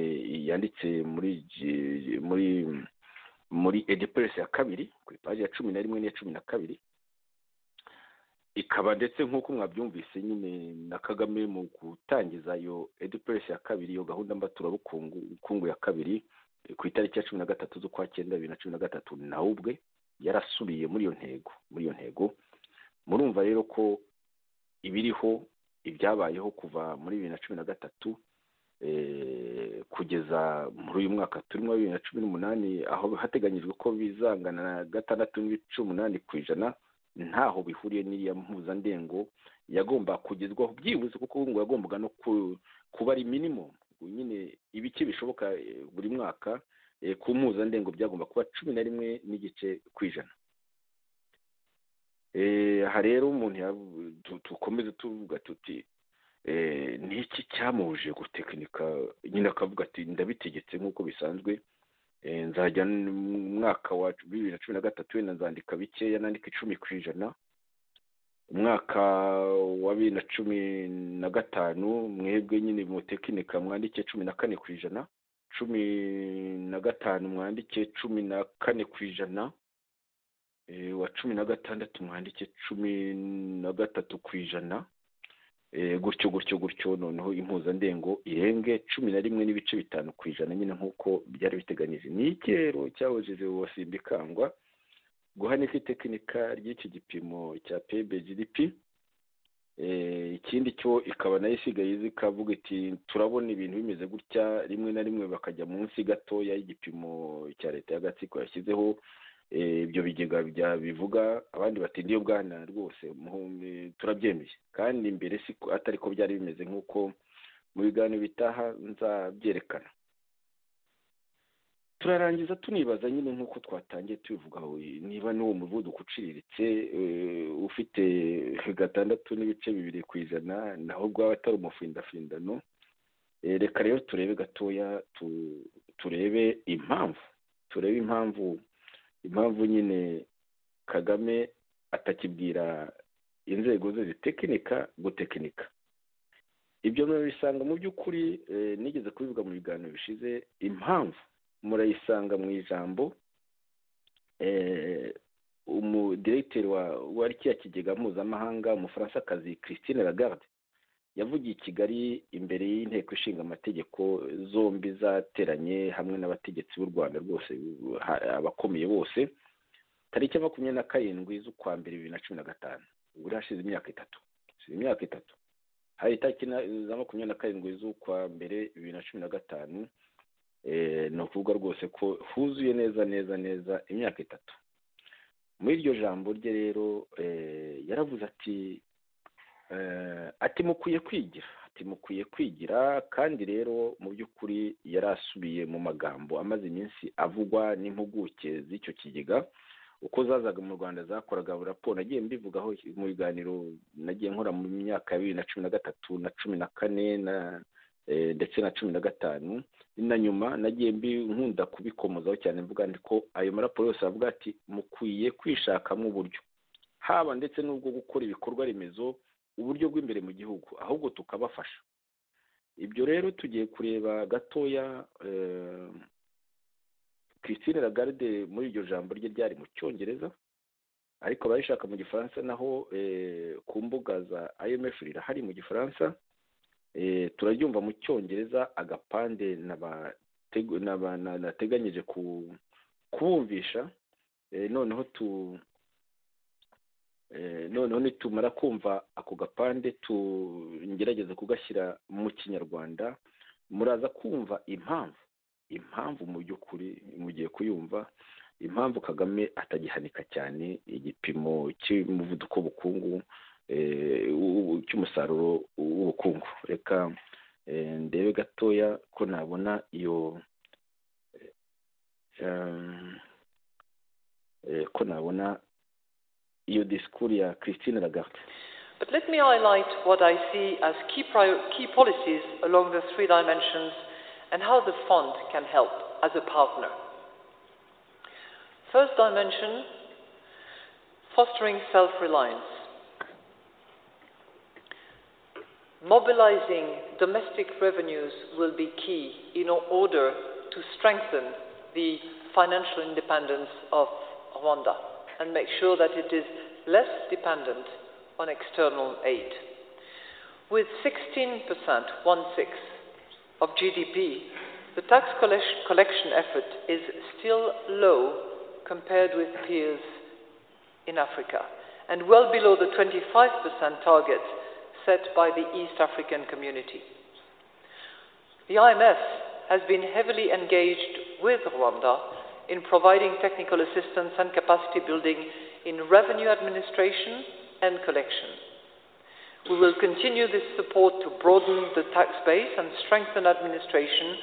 Speaker 3: yanditse muri gi- muri muri edipuresi ya kabiri ku ipaji ya cumi na rimwe n'iya cumi na kabiri ikaba ndetse nk'uko mwabyumvise nyine na kagame mu gutangiza iyo edipuresi ya kabiri iyo gahunda mbaturabukungu bukungu ya kabiri eh, ku itariki ya cumi na gatatu z'ukwa cyenda bibiri na cumi na gatatu nawe ubwe yarasubiye muri iyo ntego muri iyo ntego murumva rero ko ibiriho ibyabayeho kuva muri bibiri na cumi na gatatu eh, kugeza muri uyu mwaka turimo bibiri na cumi n'umunani aho hateganyijwe ko bizangana na gatandatu n'ibice umunani ku ijana ntaho bihuriye n'iriya mpuzandengo yagomba kugezwaho byibuze kuko ngo yagombaga no ku- kuba ari minimum nyine ibice bishoboka eh, buri mwaka eh, ku mpuzandengo byagomba kuba cumi na rimwe n'igice ku ijana Eh, aha rero umuntu yav- tu- tukomeze tuvuga tuti eh, ni iki cyamubujije gutekinika nyine akavuga ati ndabitegetse nk'uko bisanzwe Eh, nzajya n- mu mwaka wa bibiri na cumi na gatatu wenda nzandika bikeya nandika icumi ku ijana umwaka wa bibiri na cumi na gatanu mwebwe nyine mutekinika mwandike cumi na kane ku ijana cumi na gatanu mwandike cumi na kane ku ijana Eh, wa cumi na gatandatu mwandike cumi na gatatu ku ijana Eh, gutyo gutyo gutyo noneho impuzandengo irenge cumi na rimwe n'ibice bitanu ku ijana nyine nk'uko byari biteganyije ni ikero cyahojeje wasimbikangwa guhanika itekinika ry'iki gipimo cya pbgdp Eh, ikindi cyo ikaba nayo isigaye iza ikavuga iti turabona ibintu bimeze gutya rimwe na rimwe bakajya munsi gatoya y'igipimo cya leta y'agatsiko yashyizeho Eh, ibyo bigega bya bivuga abandi bati ndiyo bwana rwose muhumbi- turabyemeye kandi mbere si ko- atari ko byari bimeze nk'uko mu biganiro bitaha nzabyerekana turarangiza tunibaza nyine nk'uko twatangiye tubivugaho niba n'uwo muvuduko uciriritse eh, ufite gatandatu n'ibice bibiri ku ijana naho bwaba atari umufindafindano Eh, reka rero turebe gatoya tu- turebe impamvu turebe impamvu impamvu nyine kagame atakibwira inzego ze zitekinika gutekinika ibyo murabisanga mu by'ukuri eh, nigeze kubivuga mu biganiro bishize impamvu murayisanga mu ijambo eh, umudiregiteri wa wa kiriya kigega mpuzamahanga umufaransakazi christine lagarde yavugiye i kigali imbere y'inteko ishinga amategeko zombi zateranye hamwe n'abategetsi b'u rwanda rwose ha- abakomeye bose tariki ya makumyabiri na karindwi z'ukwa mbere bibiri na cumi na gatanu ubwo hashize imyaka itatu hashize imyaka itatu hari itariki na- za makumyabiri na karindwi z'ukwa mbere bibiri na cumi na gatanu eh, ni ukuvuga rwose ko huzuye neza neza neza imyaka itatu muri iryo jambo rye rero eh, yaravuze ati eh, ati mukwiye kwigira ati mukwiye kwigira kandi rero mu by'ukuri yari asubiye mu magambo amaze iminsi avugwa n'impuguke z'icyo kigega uko zazaga mu rwanda zakoraga raporo nagiye mbivugaho mu biganiro nagiye nkora mu myaka ya bibiri na cumi na gatatu na cumi na kane na eh, ndetse na cumi na gatanu na nyuma nagiye mbi nkunda kubikomozaho cyane mvuga ndi ko ayo maraporo yose avuga ati mukwiye kwishakamo uburyo haba ndetse n'ubwo gukora ibikorwa remezo uburyo bw'imbere mu gihugu ahubwo tukabafasha ibyo rero tugiye kureba gatoya eh, christine lagarde muri iryo jambo rye ryari mu cyongereza ariko abayishaka mu gifaransa naho eh, ku mbuga za imf rirahari mu gifaransa eh, turaryumva mu cyongereza agapande nabategu- naba- na- nateganyije ku- kubumvisha eh, noneho tu Eh, noneho nitumara kumva ako gapande tungerageza kugashyira mu kinyarwanda muraza kumva impamvu impamvu mu by'ukuri mugiye kuyumva impamvu kagame atagihanika cyane igipimo cy'umuvuduko w'ubukungu eh, w'ubu- cy'umusaruro w'ubukungu reka eh, ndebe gatoya ko nabona iyo eh, eh, ko nabona iyo disikuru ya christine lagarde
Speaker 5: But let me highlight what I see as key, prior- key policies along the three dimensions and how the fund can help as a partner. First dimension fostering self reliance. Mobilizing domestic revenues will be key in order to strengthen the financial independence of Rwanda and make sure that it is less dependent on external aid. With 16%, one sixth, of GDP, the tax collec- collection effort is still low compared with peers in Africa and well below the 25% target set by the East African community. The IMF has been heavily engaged with Rwanda in providing technical assistance and capacity building in revenue administration and collection. We will continue this support to broaden the tax base and strengthen administration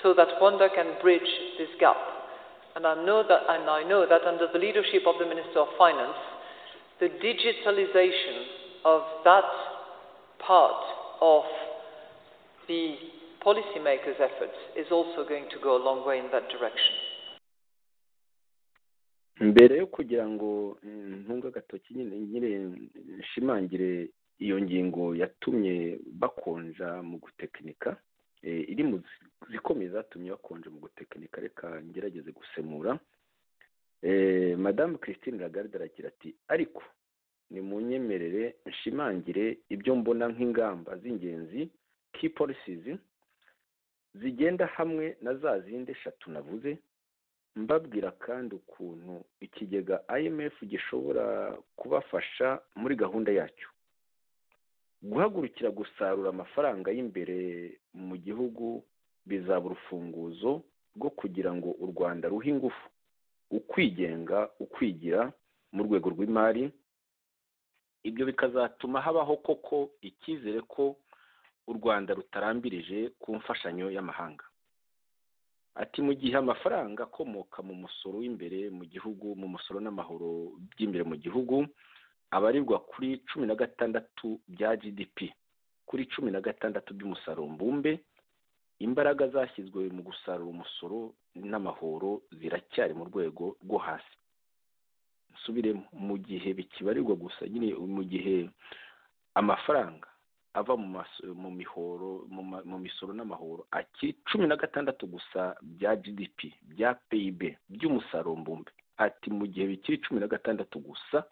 Speaker 5: so that Rwanda can bridge this gap. And I know that, and I know that under the leadership of the Minister of Finance, the digitalization of that part of the policymakers' efforts is also going to go a long way in that direction.
Speaker 3: mbere yo kugira ngo mm, ntunge agatoki nyine nyine nshimangire iyo ngingo yatumye bakonja mu gutekinika eh, iri mu zi- zikomeye zatumye bakonja mu gutekinika reka ngerageze gusemura Eh, madamu christine lagarde aragira ati ariko ni mu nyemerere nshimangire ibyo mbona nk'ingamba z'ingenzi key policies zigenda hamwe na za zindi eshatu navuze mbabwira kandi ukuntu ikigega IMF gishobora kubafasha muri gahunda yacyo guhagurukira gusarura amafaranga y'imbere mu gihugu bizaba urufunguzo rwo kugira ngo u Rwanda ruhe ingufu ukwigenga ukwigira mu rwego rw'imari ibyo bikazatuma habaho koko icyizere ko u Rwanda rutarambirije ku mfashanyo y'amahanga ati mu gihe amafaranga akomoka mu musoro w'imbere mu gihugu mu musoro n'amahoro by'imbere mu gihugu abarirwa kuri cumi na gatandatu bya gdp kuri cumi na gatandatu by'umusaruro mbumbe imbaraga zashyizwe mu gusarura umusoro n'amahoro ziracyari mu rwego rwo hasi nsubire mu gihe bikibarirwa gusa nyine mu gihe amafaranga ava mu mas- mu mihoro mu ma- mu misoro n'amahoro akiri cumi na gatandatu gusa bya gdp bya pib by'umusaruro mbumbe ati mu gihe bikiri cumi na gatandatu gusa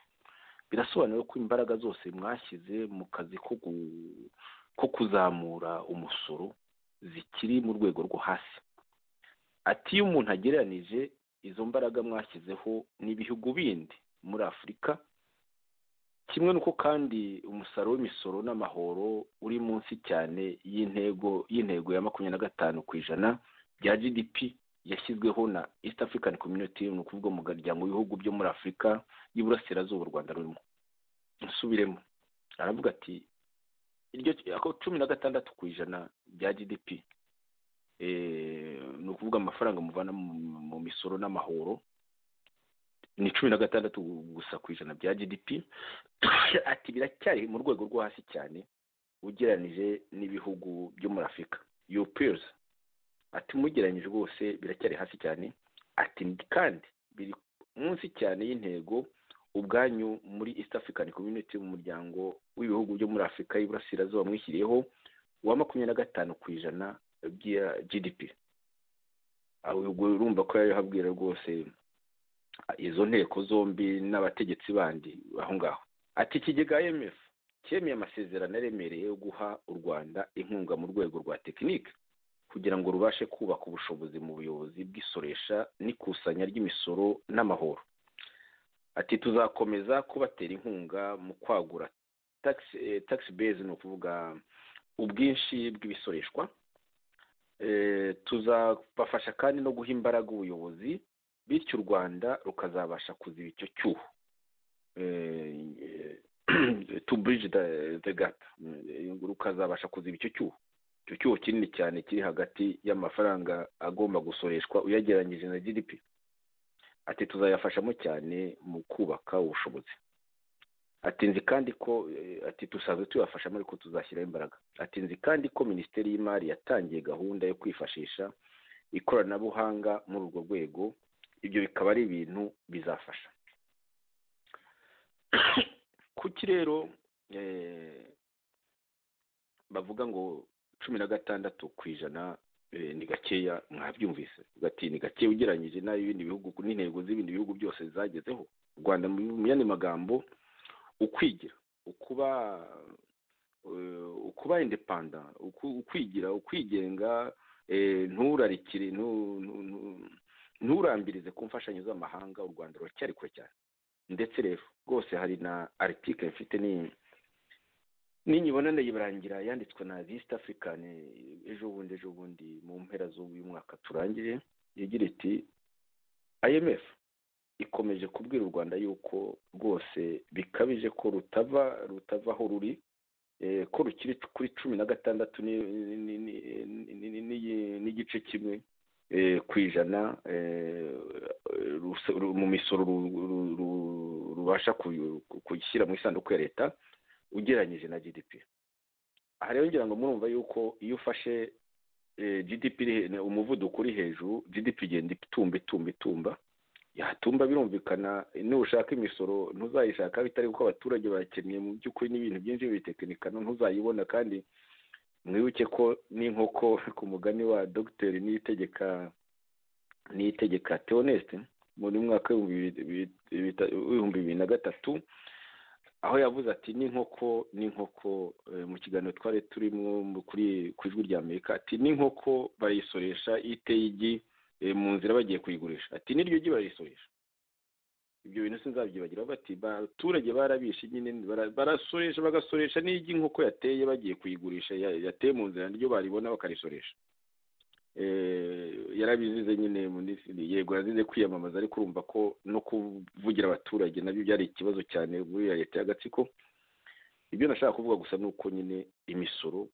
Speaker 3: birasobanura ko imbaraga zose mwashyize mu kazi ko gu- ko kuzamura umusoro zikiri mu rwego rwo hasi ati iyo umuntu agereranije izo mbaraga mwashyizeho n'ibihugu bindi muri afurika kimwe n'uko kandi umusaruro w'imisoro n'amahoro uri munsi cyane y'intego y'intego ya makumyabiri na gatanu ku ijana bya gdp yashyizweho na east african community ni ukuvuga mu muryango w'ibihugu byo muri afurika y'iburasirazuba u rwanda rurimo nsubiremo aravuga ati iryo ako cumi na gatandatu ku ijana bya gdp eh, ni ukuvuga amafaranga muvana mu, mu misoro n'amahoro ni cumi na gatandatu gusa ku ijana bya gdp ati biracyari mu rwego rwo hasi cyane ugereranije n'ibihugu byo muri afurika your peers ati mugereranyije rwose biracyari hasi cyane ati kandi biri munsi cyane y'intego ubwanyu muri east african community mu muryango w'ibihugu byo muri afurika y'iburasirazuba mwishyiriyeho wa makumyabiri na gatanu ku ijana bya gdp aho ubwo urumva ko yari habwira rwose izo nteko zombi n'abategetsi bandi aho ngaho ati ikigega imf cyemeye amasezerano aremereye yo guha u rwanda inkunga mu rwego rwa tekinike kugira ngo rubashe kubaka ubushobozi mu buyobozi bw'isoresha n'ikusanya ry'imisoro n'amahoro ati tuzakomeza kubatera inkunga mu kwagura tax, eh, tax base ni ukuvuga ubwinshi bw'ibisoreshwa eh, tuzabafasha kandi no guha imbaraga ubuyobozi bityo u rwanda rukazabasha kuziba icyo cyuho to bridge the- the gap Eh, rukazabasha kuziba icyo cyuho icyo cyuho kinini cyane kiri hagati y'amafaranga agomba gusoreshwa uyagereranyije na gdp ati tuzayafashamo cyane mu kubaka ubushobozi ati nzi kandi ko eh, ati dusanzwe tuyafashamo ariko tuzashyiraho imbaraga ati nzi kandi ko minisiteri y'imari yatangiye gahunda yo kwifashisha ikoranabuhanga muri urwo rwego ibyo bikaba ari ibintu bizafasha kuki rero eh, bavuga ngo cumi na gatandatu ku ijana eh, ni gakeya mwabyumvise Bavuga ati ni gakeya ugereranyije n'ay'ibindi bihugu n'intego z'ibindi bihugu byose zagezeho u rwanda mu mu yandi magambo ukwigira ukuba eh, ukuba indepanda uku- ukwigira ukwigenga eh, nturarikire ntu- ntu- ntu- nturambirize ku mfashanyo z'amahanga u rwanda ruracyari kure cyane ndetse rero rwose hari na aritike mfite ni- ninyibona ndayibarangira yanditswe na East African eh, ejo bundi ejo bundi mu mpera z'uyu mwaka turangije yagira iti IMF ikomeje kubwira u Rwanda yuko rwose bikabije ko rutava rutava aho ruri eh, ko rukiri kuri cumi na gatandatu ni- ni- ni- ni- ni- ni- n'igice kimwe eh, ku ijana eh, rus- ru- mu misoro ru- ru- ru- rubasha ku- ku- gushyira mu isanduku ya leta ugereranyije na gdp aha rero ngira ngo murumva yuko iyo ufashe eh, gdp iri he- umuvuduko uri hejuru gdp igenda itumba itumba itumba yatumba birumvikana nushaka imisoro ntuzayishaka bitari kuko abaturage bakeneye mu by'ukuri n'ibintu byinshi bitekinikano ntuzayibona kandi mwibuke ko n'inkoko ku mugani wa dogiteri niyitegeka niyitegeka teoneste muri mwaka w'ibihumbi bibiri- bibiri- bita- w'ibihumbi bibiri na gatatu aho yavuze ati n'inkoko n'inkoko eh, mu kiganiro twari turimo mu- kuri ku ijwi rya amerika ati n'inkoko bayisoresha iteye igi eh, mu nzira bagiye kuyigurisha ati n'iryo gi barisoresha ibyo bintu sinzabyibagiraho bati abaturage barabishe nyine bara- barasoresha bagasoresha n'igi inkoko yateye bagiye kuyigurisha ya- yateye mu nzira niryo baribona bakarisoresha eh, yarabizize nyine minisitiri yego yazize kwiyamamaza ariko urumva ko no kuvugira abaturage nabyo byari ikibazo cyane muri ya leta y'agatsiko ibyo nashaka kuvuga gusa ni uko nyine imisoro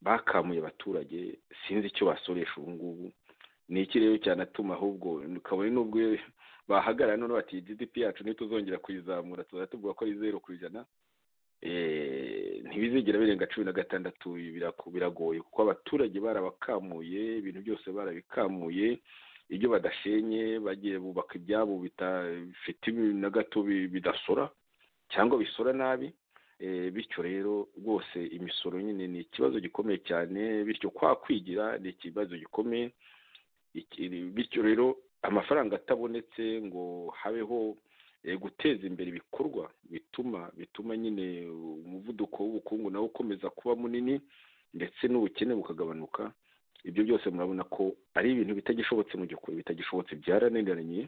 Speaker 3: bakamuye abaturage sinzi icyo basoresha ubu ngubu ni iki rero cyanatuma ahubwo kabone n'ubwo bahagarara none bati gdp yacu ntituzongera kuyizamura tuzajya tuvuga ko ari zeru ku ijana eh, ntibizigera birenga cumi na gatandatu ibi biraku- biragoye kuko abaturage barabakamuye ibintu byose barabikamuye ibyo badashenye bagiye bubaka ibyabo bidafite na gato bi- bidasora cyangwa bisora nabi eh, bityo rero rwose imisoro nyine ni ikibazo gikomeye cyane bityo kwa kwigira ni ikibazo gikomeye Iki- bityo rero amafaranga atabonetse ngo habeho eh, guteza imbere ibikorwa bituma bituma nyine umuvuduko w'ubukungu nawo ukomeza kuba munini ndetse n'ubukene bukagabanuka ibyo byose murabona ko ari ibintu bitagishobotse mu gihe bitagishobotse byarananiranye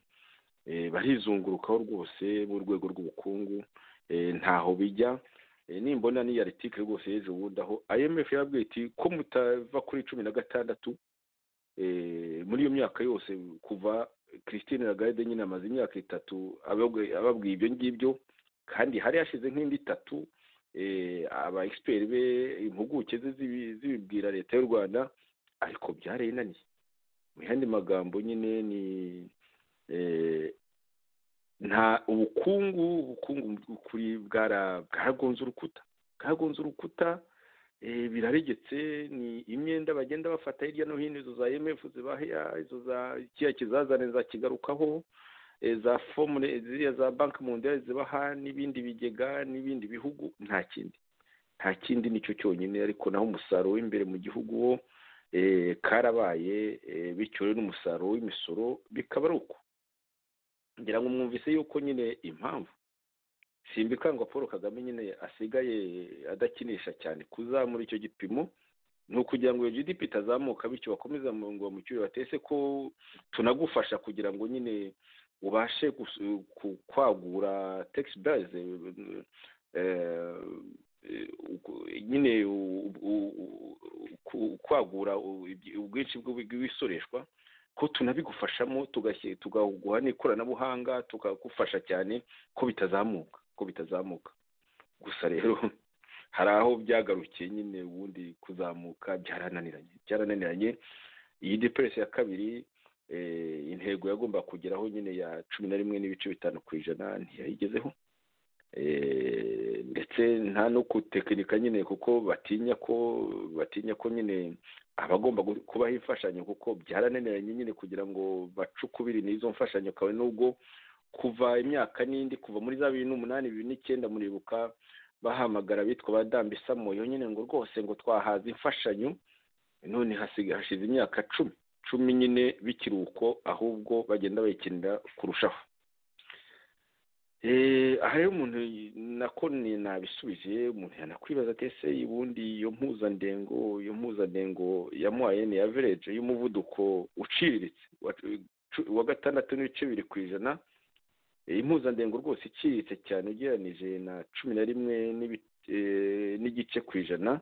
Speaker 3: eh, barizungurukaho rwose mu rwego rw'ubukungu eh, ntaho bijya Eh, nimbona n'iyi aritike rwose y'ejo bundi aho imf yabwiye iti ko mutava kuri cumi na gatandatu eh, muri iyo myaka yose kuva christine lagarde nyine amaze imyaka itatu ababwi- ababwiye ibyo ngibyo kandi hari hashize nk'indi itatu eh, aba expert be impuguke ze zibi- zibibwira leta y'u rwanda ariko byarayinaniye mu yandi magambo nyine ni eh, nta ubukungu ubukungu mu by'ukuri bwara- bwaragonze urukuta bwagonze urukuta eh, biraregetse ni imyenda bagenda bafata hirya no hino izo za imf zibaha izo za kiriya kizazane zakigarukaho eh, za formule ziriya za banki mondiale zibaha n'ibindi bigega n'ibindi bihugu nta kindi nta kindi nicyo cyonyine ariko naho umusaruro w'imbere mu gihugu wo eh, karabaye eh, bityo rero n'umusaruro w'imisoro bikaba ari uko ngira ngo mwumvise yuko nyine impamvu simbikangwa paul kagame nyine asigaye adakinisha cyane kuzamura icyo gipimo ni ukugira ngo iyo gdp itazamuka bityo bakomeza mu ngo bamucyure batese ko tunagufasha kugira ngo nyine ubashe gus- ku- kwagura tax base eh, eh, uku- nyine u- u- u- ku- kwagura u- ubwinshi bw'ibisoreshwa ko tunabigufashamo tugashyi- tukaguha n'ikoranabuhanga tukagufasha cyane ko bitazamuka ko bitazamuka gusa rero hari aho byagarukiye nyine ubundi kuzamuka byarananiranye byarananiranye iyi deperesi ya kabiri eh, intego yagomba kugeraho nyine ya cumi na rimwe n'ibice bitanu ku ijana ntiyayigezeho Eh, ndetse nta no gutekinika nyine kuko batinya ko batinya ko nyine abagomba gu- kubaho imfashanyo kuko byarananiranye nyine kugira ngo bacukubire n'izo mfashanyo kawe n'ubwo kuva imyaka n'indi kuva muri za bibiri n'umunani bibiri n'icyenda muribuka bahamagara abitwa ba dambisamo yo nyine ngo rwose ngo twahaza imfashanyo none hasiga hashize imyaka cumi cumi nyine b'ikiruhuko ahubwo bagenda bayikinira kurushaho Eh, aha rero umuntu y- nako ni- nabisubije umuntu yanakwibaza ati ese ubundi iyo mpuzandengo iyo mpuzandengo ya moyenne ya vereje y'umuvuduko uciriritse wa cu- wa gatandatu n'ibice bibiri ku ijana eh, impuzandengo rwose iciriritse cyane ugereranije na cumi na rimwe n'ibi- eh, n'igice ku ijana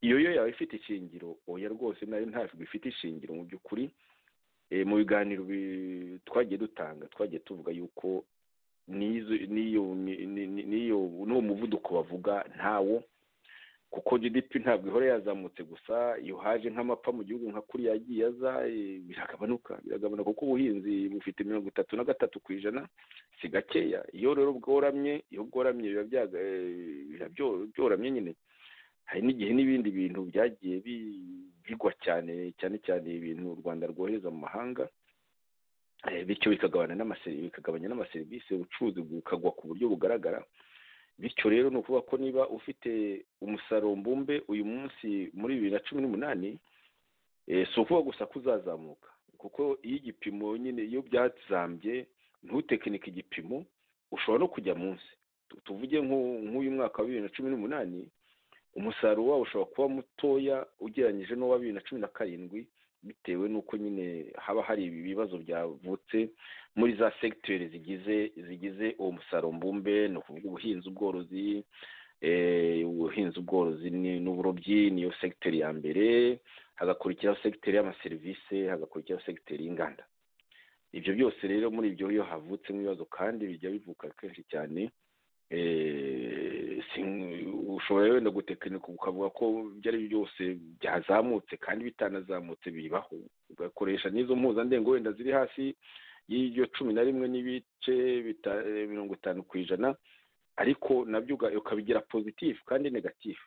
Speaker 3: iyo yo yaba ifite ishingiro oya rwose nayo ntabwo ifite ishingiro mu by'ukuri Eh, mu biganiro bi- twagiye dutanga twagiye tuvuga yuko n'izo- n'iyo ni- ni- ni- n'iyo n'uwo muvuduko bavuga ntawo kuko gdp ntabwo ihora yazamutse gusa iyo haje nk'amapfa mu gihugu nka kuriya yagiye aza eh, biragabanuka biragabanuka kuko ubuhinzi bufite mirongo itatu na gatatu ku ijana si gakeya iyo rero bworamye iyo bworamye biba byaga- eh, biba byo- byoramye nyine hari n'igihe n'ibindi bintu byagiye bi- bigwa cyane cyane cyane ibintu u rwanda rwohereza mu mahanga Eh, bityo bikagabanya n'amaseri- bikagabanya n'amaserivisi ubucuruzi bukagwa ku buryo bugaragara bityo rero ni ukuvuga ko niba ufite umusaruro mbumbe uyu munsi muri bibiri na cumi n'umunani eh, si ukuvuga gusa ko uzazamuka kuko iyo igipimo nyine iyo byazambye ntutekinike igipimo ushobora no kujya munsi Tu- tuvuge nk'u- nk'uyu mwaka wa bibiri na cumi n'umunani umusaruro wawo ushobora kuba mutoya ugereranyije n'uwa bibiri na cumi na karindwi bitewe n'uko nyine haba hari ibi bibazo byavutse muri za segiteri zigize zigize uwo musaruro mbumbe ni ukuvuga ubuhinzi ubworozi eh, ubuhinzi ubworozi ni- n'uburobyi niyo segiteri ya mbere hagakurikiraho segiteri y'amaserivisi hagakurikiraho segiteri y'inganda ibyo byose rero muri ibyo iyo havutsemo ibibazo kandi bijya bivuka kenshi cyane eh, sin- ushobora wenda gutekinika ukavuga ko ibyo ari byo byose byazamutse kandi bitanazamutse bibaho ugakoresha n'izo mpuzandengo wenda ziri hasi y'iryo cumi na rimwe n'ibice bita- eh, mirongo itanu ku ijana ariko nabyo uga- ukabigira pozitifu kandi negatifu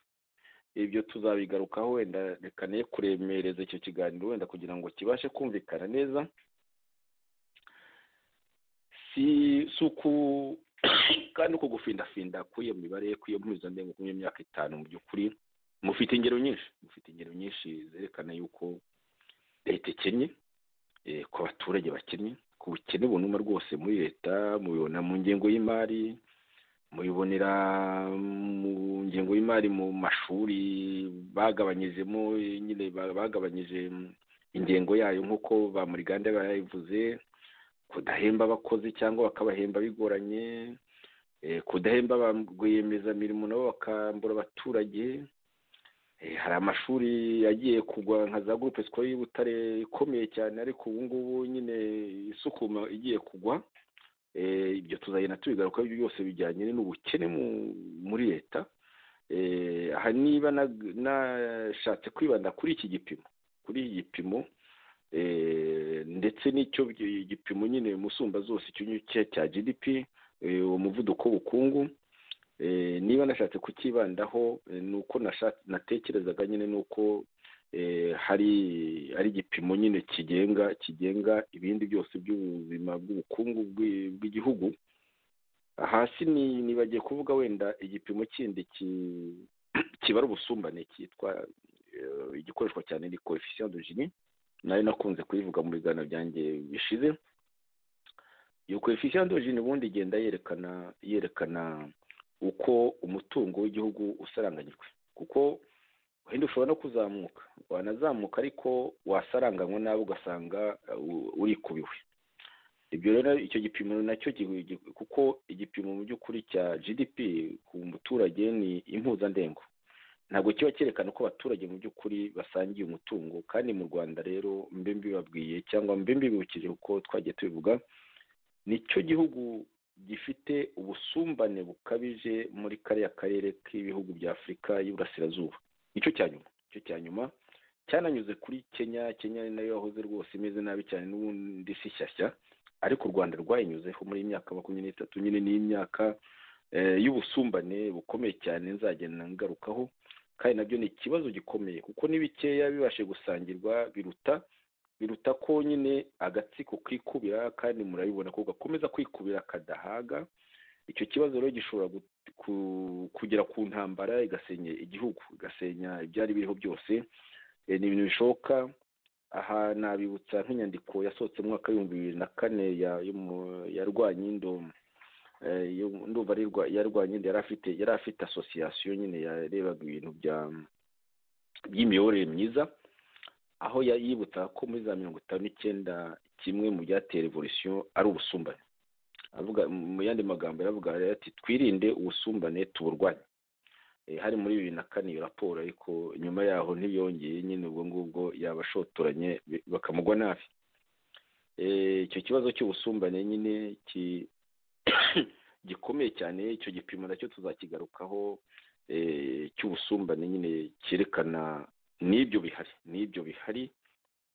Speaker 3: ibyo tuzabigarukaho wenda reka ne kuremereza icyo kiganiro wenda kugira ngo kibashe kumvikana neza si si uku kandi uko gufindafinda kw'iyo mibare kw'iyo mpuzandengo ku myaka itanu mu by'ukuri mufite ingero nyinshi mufite ingero nyinshi zerekana yuko leta ikennye eh, ku baturage bakennye ku bukene bunuma rwose muri leta mubibona mu ngengo y'imari mubibonera mu ngengo y'imari mu mashuri bagabanyijemo eh, nyine ba- bagabanyije mm, ingengo yayo nk'uko ba murigande bayivuze kudahemba abakozi cyangwa bakabahemba bigoranye eh, kudahemba ba rwiyemezamirimo nabo bakambura abaturage Eh, hari amashuri yagiye kugwa nka za gurupe sikoro y'ubutare ikomeye cyane ariko ubu ngubu nyine isukuma igiye kugwa Eh, ibyo tuzagenda tubigarukaho ibyo byose bijyanye n'ubukene mu- muri leta Eh, aha niba nag- nashatse kwibanda kuri iki gipimo kuri iki gipimo Eh, ndetse n'icyo bi- igipimo nyine musumba zose icyo ngicyo cya gdp eh, uwo muvuduko w'ubukungu Eh, niba nashatse kukibandaho eh, ni uko nasha- natekerezaga nyine ni uko eh, hari ari igipimo nyine kigenga kigenga ibindi byose by'ubuzima bw'ubukungu bw'i- bw'igihugu hasi ni- nibagiye kuvuga wenda igipimo kindi ki- kibara ubusumbane cyitwa eh, igikoreshwa cyane ni coefficient de Gini nayo nakunze kuyivuga mu biganiro byanjye bishize iyo coefficient de Gini ubundi igenda yerekana yerekana uko umutungo w'igihugu usaranganyijwe kuko wenda ushobora no kuzamuka wanazamuka ariko wasaranganywa nabi ugasanga uh, urikubiwe ibyo rero icyo gipimo nacyo gi- gi- kuko igipimo mu by'ukuri cya gdp ku muturage ni impuzandengo ntabwo kiba cyerekana uko abaturage mu by'ukuri basangiye umutungo kandi mu rwanda rero mbe mbibabwiye cyangwa mbe mbibukije uko twagiye tubivuga nicyo gihugu gifite ubusumbane bukabije muri kariya karere k'ibihugu bya afurika y'iburasirazuba nicyo cya nyuma nicyo cya nyuma cyananyuze kuri kenya kenya ni nayo yahoze rwose imeze nabi cyane n'ubundi si shyashya ariko u rwanda rwayinyuzeho muri iyi myaka makumyabiri n'itatu nyine ni imyaka y'ubusumbane bukomeye cyane nzagenda ngarukaho kandi nabyo ni ikibazo gikomeye kuko n'ibikeya bibashe gusangirwa biruta biruta ko nyine agatsiko kikubira kandi murabibona ko gakomeza kwikubira kadahaga icyo kibazo rero gishobora kugera ku ntambara igasenya igihugu igasenya ibyari biriho byose ni ibintu bishoboka aha nabibutsa nk'inyandiko yasohotse mu mwaka w'ibihumbi bibiri na kane yarwanya indomo ndumva yarwanya inda yari afite asosiyasiyo nyine yarebaga ibintu by'imiyoborere myiza aho yibutsa ko muri za mirongo itanu n'icyenda kimwe mu byatera evolusiyo ari ubusumbane mu yandi magambo yaravuga ati twirinde ubusumbane tuburwanye hari muri bibiri na kane iyo raporo ariko nyuma yaho ntibiyongeye nyine ubwo ngubwo yabashotoranye bakamugwa nabi icyo kibazo cy'ubusumbane nyine gikomeye cyane icyo gipimo nacyo tuzakigarukaho cy'ubusumbane nyine cyerekana n'ibyo bihari n'ibyo bihari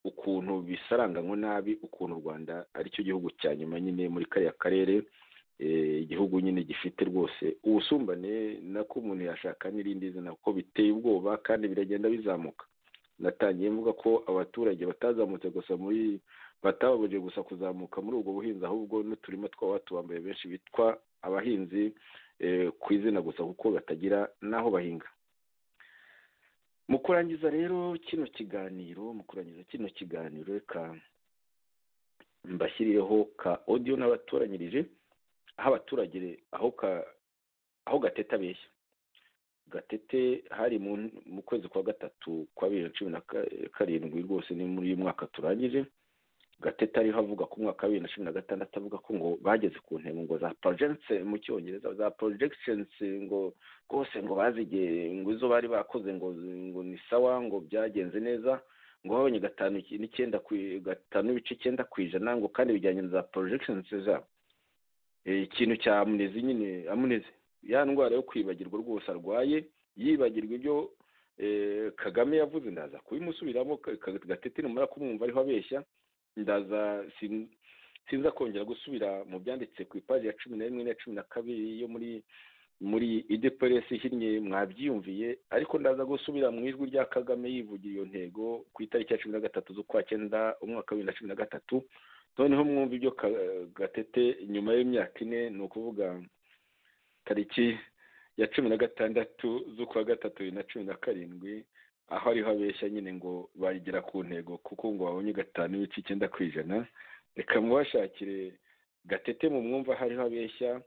Speaker 3: ukuntu bisaranganywe nabi ukuntu u rwanda aricyo gihugu cya nyuma nyine muri kariya karere igihugu nyine gifite rwose ubusumbane nako umuntu yashaka n'irindi zina kuko biteye ubwoba kandi biragenda bizamuka natangiye mvuga ko abaturage batazamutse gusa muri batababujije gusa kuzamuka muri ubwo buhinzi ahubwo n'uturima twaba tubambaye benshi bitwa abahinzi ku izina gusa kuko batagira n'aho bahinga mu kurangiza rero kino kiganiro mu kurangiza kino kiganiro reka mbashyirireho ka odiyo n'abatoranyirije aho abaturage aho gateta abeshya gatete hari mu kwezi kwa gatatu kwa bibiri na cumi na karindwi rwose ni muri uyu mwaka turangije gatete ariho avuga ku mwaka wa bibiri na cumi na gatandatu avuga ko ngo bageze ku ntego ngo za porojegisi mu cyongereza za porojegisi ngo rwose ngo bazigiye ngo izo bari bakoze ngo ngo ni sawa ngo byagenze neza ngo babonye gatanu n'icyenda gatanu n'ibice icyenda ku ijana ngo kandi bijyanye na za porojegisi zabo ikintu cya amunezi nyine amunezi ya ndwara yo kwibagirwa rwose arwaye yibagirwa ibyo kagame yavuze ndaza kubimusubiramo gatete nimara kumwumva ariho abeshya ndaza sinza kongera gusubira mu byanditse ku ipaji ya cumi na rimwe n'iya cumi na kabiri yo muri muri ideperesi ihinnye mwabyiyumviye ariko ndaza gusubira mu ijwi rya kagame yivugira iyo ntego ku itariki ya cumi na gatatu z'ukwa cyenda umwaka wa bibiri na cumi na gatatu noneho mwumva ibyo gatete nyuma y'imyaka ine ni ukuvuga tariki ya cumi na gatandatu z'ukwa gatatu bibiri na cumi na karindwi aho ariho abeshya nyine ngo bagera ku ntego kuko ngo babonye gatanu n'ibice icyenda ku ijana reka mubashakire gatete mu mwumva hariho abeshya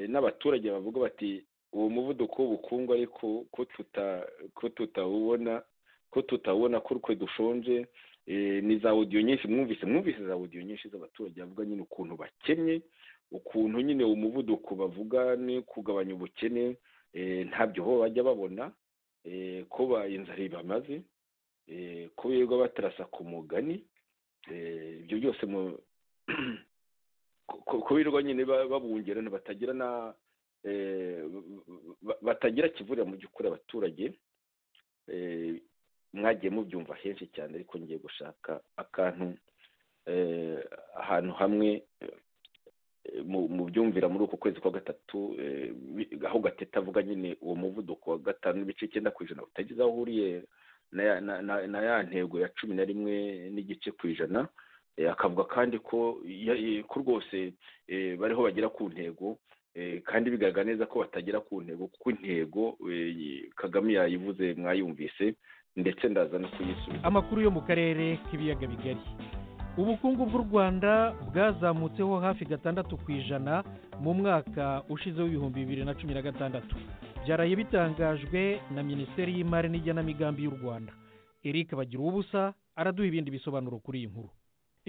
Speaker 3: n'abaturage bavuga bati uwo muvuduko w'ubukungu ariko ko tutawubona ko tutawubona ko twe dushonje ni za odiyo nyinshi mwumvise mwumvise za odiyo nyinshi z'abaturage bavuga nyine ukuntu bakennye ukuntu nyine umuvuduko bavuga ni kugabanya ubukene ntabyo bo bajya babona kuba inzara ibamaze ko birirwa batarasa ku mugani ibyo byose ko birirwa nyine babungerana batagira na batagira kivurira mu by'ukuri abaturage mwagiye mubyumva henshi cyane ariko ngiye gushaka akantu ahantu hamwe mu byumvira muri uku kwezi kwa gatatu aho gateta avuga nyine uwo muvuduko wa gatanu n'ibice icyenda ku ijana utagize aho uhuriye na ya ntego ya cumi na rimwe n'igice ku ijana akavuga kandi ko rwose bariho bagera ku ntego kandi bigaragara neza ko batagera ku ntego kuko intego kagame yayivuze mwayumvise ndetse ndaza no kuyisubiza
Speaker 6: amakuru yo mu karere k'ibiyaga bigari ubukungu bw'u rwanda bwazamutseho hafi gatandatu ku ijana mu mwaka ushize w'ibihumbi bibiri na cumi na gatandatu byaraye bitangajwe na minisiteri y'imari n'igenamigambi y'u rwanda eric bagira ubusa araduha ibindi bisobanuro kuri iyi nkuru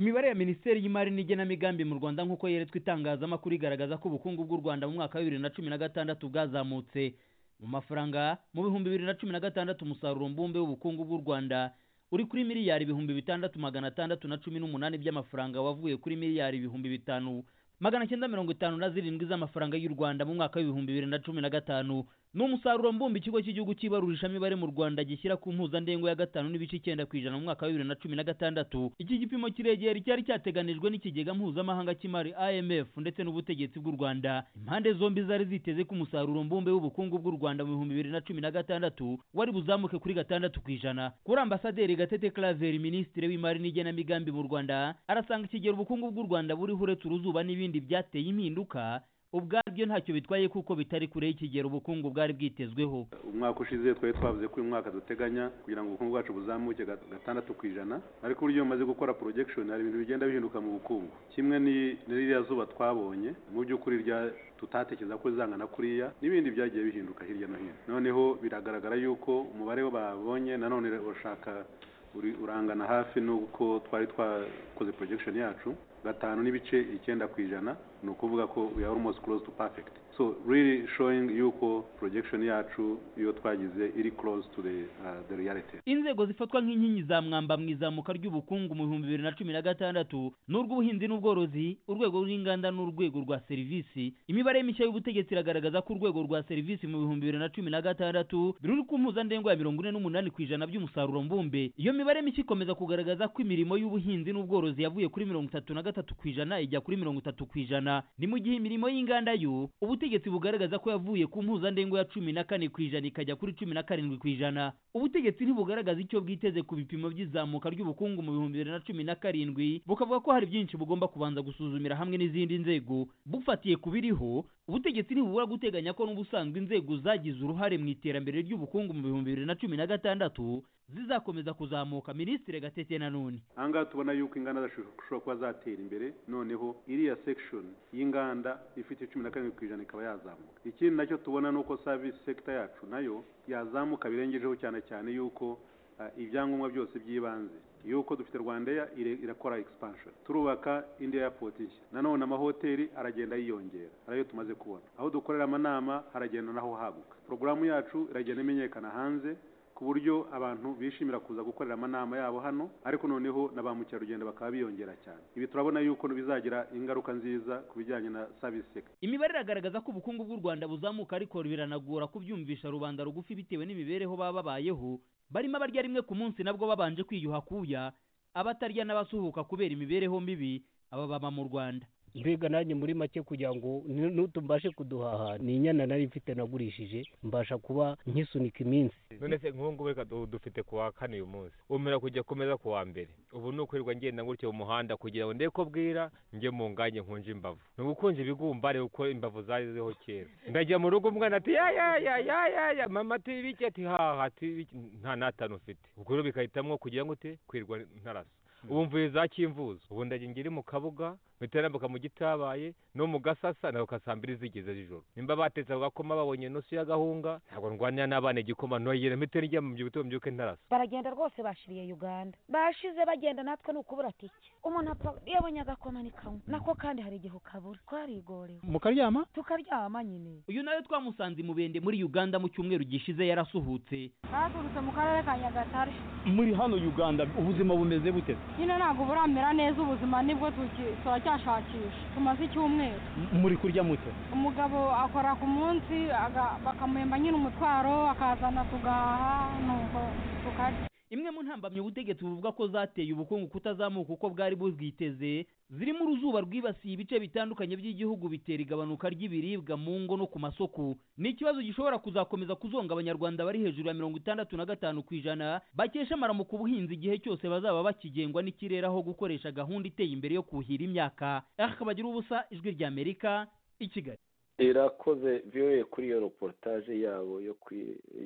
Speaker 7: imibare ya minisiteri y'imari n'igenamigambi mu rwanda nk'uko yeretswe itangazamakuru igaragaza ko ubukungu bw'u rwanda mu mwaka wa bibiri na cumi na gatandatu bwazamutse
Speaker 6: mu mafaranga mu bihumbi bibiri na cumi na gatandatu umusaruro mbumbe w'ubukungu bw'u rwanda uri kuri miliyari ibihumbi bitandatu magana atandatu na cumi n'umunani by'amafaranga wavuye kuri miliyari ibihumbi bitanu magana cyenda mirongo itanu na zirindwi z'amafaranga y'u rwanda mu mwaka w'ibihumbi bibiri na cumi na gatanu ni umusaruro mbumbe ikigo cy'igihugu cy'ibarurishamibare mu rwanda gishyira ku mpuzandengo ya gatanu n'ibice icyenda ku ijana mu mwaka wa bibiri na cumi na gatandatu iki gipimo kiregera icyari cyateganijwe n'ikigega mpuzamahanga cy'imari imf ndetse n'ubutegetsi bw'u rwanda impande zombi zari ziteze ko umusaruro mbumbe w'ubukungu bw'u rwanda mu bihumbi bibiri na cumi na gatandatu wari buzamuke kuri gatandatu ku ijana kuri ambasaderi gatete claver minisitiri w'imari n'igenamigambi mu rwanda arasanga ikigero ubukungu bw'u rwanda buriho uretse uruzuba n'ibindi byateye impinduka ubwabyo ntacyo bitwaye kuko bitari kure y'ikigero ubukungu bwari bwitezweho
Speaker 8: umwaka ushize twari twavuze ko uyu mwaka duteganya kugira ngo ubukungu bwacu buzamuke ga- gatandatu ku ijana ariko uburyo bumaze gukora projection hari ibintu bigenda bihinduka mu bukungu kimwe ni ni ririya zuba twabonye mu by'ukuri rya tutatekereza ko zangana kuriya n'ibindi byagiye bihinduka hirya no hino noneho biragaragara yuko umubare babonye nanone urashaka uri- urangana hafi n'uko twari twakoze projection yacu gatanu n'ibice icyenda ku ijana ni ukuvuga ko we are almost close to perfect so really showing yuko projection yacu iyo twagize iri close to the, uh, the reality
Speaker 6: inzego zifatwa nk'inkingi za mwamba mu izamuka ry'ubukungu mu bihumbi bibiri na cumi na gatandatu ni urw'ubuhinzi n'ubworozi urwego rw'inganda n'urwego rwa serivisi imibare mishya y'ubutegetsi iragaragaza ko urwego rwa serivisi mu bihumbi bibiri na cumi na gatandatu ruri ku mpuzandengo ya mirongo ine n'umunani ku ijana by'umusaruro mbumbe iyo mibare mishya ikomeza kugaragaza ko imirimo y'ubuhinzi n'ubworozi yavuye kuri mirongo itatu na gatatu ku ijana ijya kuri mirongo itatu ku ijana ni mu gihe imirimo y'inganda yo ubutegetsi bugaragaza ko yavuye ku mpuzandengo ya cumi na kane ku ijana ikajya kuri cumi na karindwi ku ijana ubutegetsi ntibugaragaza icyo bwiteze ku bipimo by'izamuka ry'ubukungu mu bihumbi bibiri na cumi na karindwi bukavuga ko hari byinshi bugomba kubanza gusuzumira hamwe n'izindi nzego bufatiye ku biriho ubutegetsi ntibubura guteganya ko n'ubusanzwe inzego zagize uruhare mu iterambere ry'ubukungu mu bihumbi bibiri na cumi na gatandatu zizakomeza kuzamuka minisitiri gatete nanone
Speaker 8: ahangaha tubona yuko inganda zishobora kuba zatera imbere noneho iriya section y'inganda ifite cumi na karindwi ku ijana ikaba yazamuka ikindi nacyo tubona ni uko service sector yacu nayo yazamuka birengejeho cyane cyane yuko ah, ibyangombwa byose by'ibanze yuko dufite rwandeya ire- irakora expansion turubaka india airport nshya nanone amahoteli aragenda yiyongera hari ayo tumaze kubona aho dukorera amanama haragenda naho haguka porogaramu yacu iragenda imenyekana hanze ku buryo abantu bishimira kuza gukorera amanama yabo hano ariko noneho na ba mukerarugendo bakaba biyongera cyane ibi turabona yuko bizagira ingaruka nziza ku bijyanye na service sector
Speaker 6: imibare iragaragaza ko ubukungu bw'u rwanda buzamuka ariko biranagora kubyumvisha rubanda rugufi bitewe n'imibereho baba babayeho barimo abarya rimwe ku munsi nabwo babanje kwiyuha kuya abatarya n'abasuhuka kubera imibereho mibi aba baba mu rwanda
Speaker 9: mbega nanjye muri make kugira ngo nu- nutu mbashe kuduhaha ni inyana nari mfite nagurishije mbasha kuba nkisunika iminsi
Speaker 10: none se nk'ubu ngubu reka du- dufite ku wa kane uyu munsi umira kujya kumeza ku wa mbere ubu ni ukwirirwa ngenda gutya mu muhanda kugira ngo ndebe ko bwira njye mu nganye nkunje imbavu ni ugukunja ibigumbare kuko imbavu zari ziriho kera ndajya mu rugo umwana ati ya ya ya ya ya ya mama ati biki ati haha ati biki nta n'atanu ufite ubwo rero bikahitamo kugira ngo ute kwirirwa ntarasa ubu mvuye za kimvuzo ubu ndagira ngiri mu kabuga bitarambuka mu gitabaye no mu gasasa nako ka saa mbiri zigeze z'ijoro nimba batetse ako gakoma babonye inusu y'agahunga ntabwo ndwanira n'abana igikoma noyera mpite nijya mu byibuto mbyuke ntarasa
Speaker 11: baragenda rwose bashiriye uganda bashize bagenda natwe ni ukubura tike umuntu apfa iyo abonye agakoma ni kamwe nako kandi hari igihe ukabura twarigorewe
Speaker 6: mukaryama
Speaker 11: tukaryama nyine
Speaker 6: uyu nawe twamusanze mubende muri uganda mu cyumweru gishize yarasuhutse
Speaker 12: baturutse mu karere ka nyagatare
Speaker 6: muri hano uganda ubuzima bumeze bute
Speaker 12: nyine ntabwo buramera neza ubuzima nibwo tuki- turacyashakisha tumaze icyumweru
Speaker 13: muri kurya mute
Speaker 12: umugabo akora ku munsi aga- bakamuhemba nyine umutwaro akazana tugahaha nuko tukarya
Speaker 6: imwe mu ntambamyi ubutegetsi buvuga ko zateye ubukungu kutazamuka uko bwari bubwiteze zirimo uruzuba rwibasiye ibice bitandukanye by'igihugu bitera igabanuka ry'ibiribwa mu ngo no ku masoko ni ikibazo gishobora kuzakomeza kuzonga abanyarwanda bari hejuru ya mirongo itandatu na gatanu ku ijana bakesha amaramu ku buhinzi igihe cyose bazaba bakigengwa n'ikirere aho gukoresha gahunda iteye imbere yo kuhira imyaka akabagira ubusa ijwi ry'amerika i kigali
Speaker 14: irakoze viyoye kuri iyo reportage yabo yo ku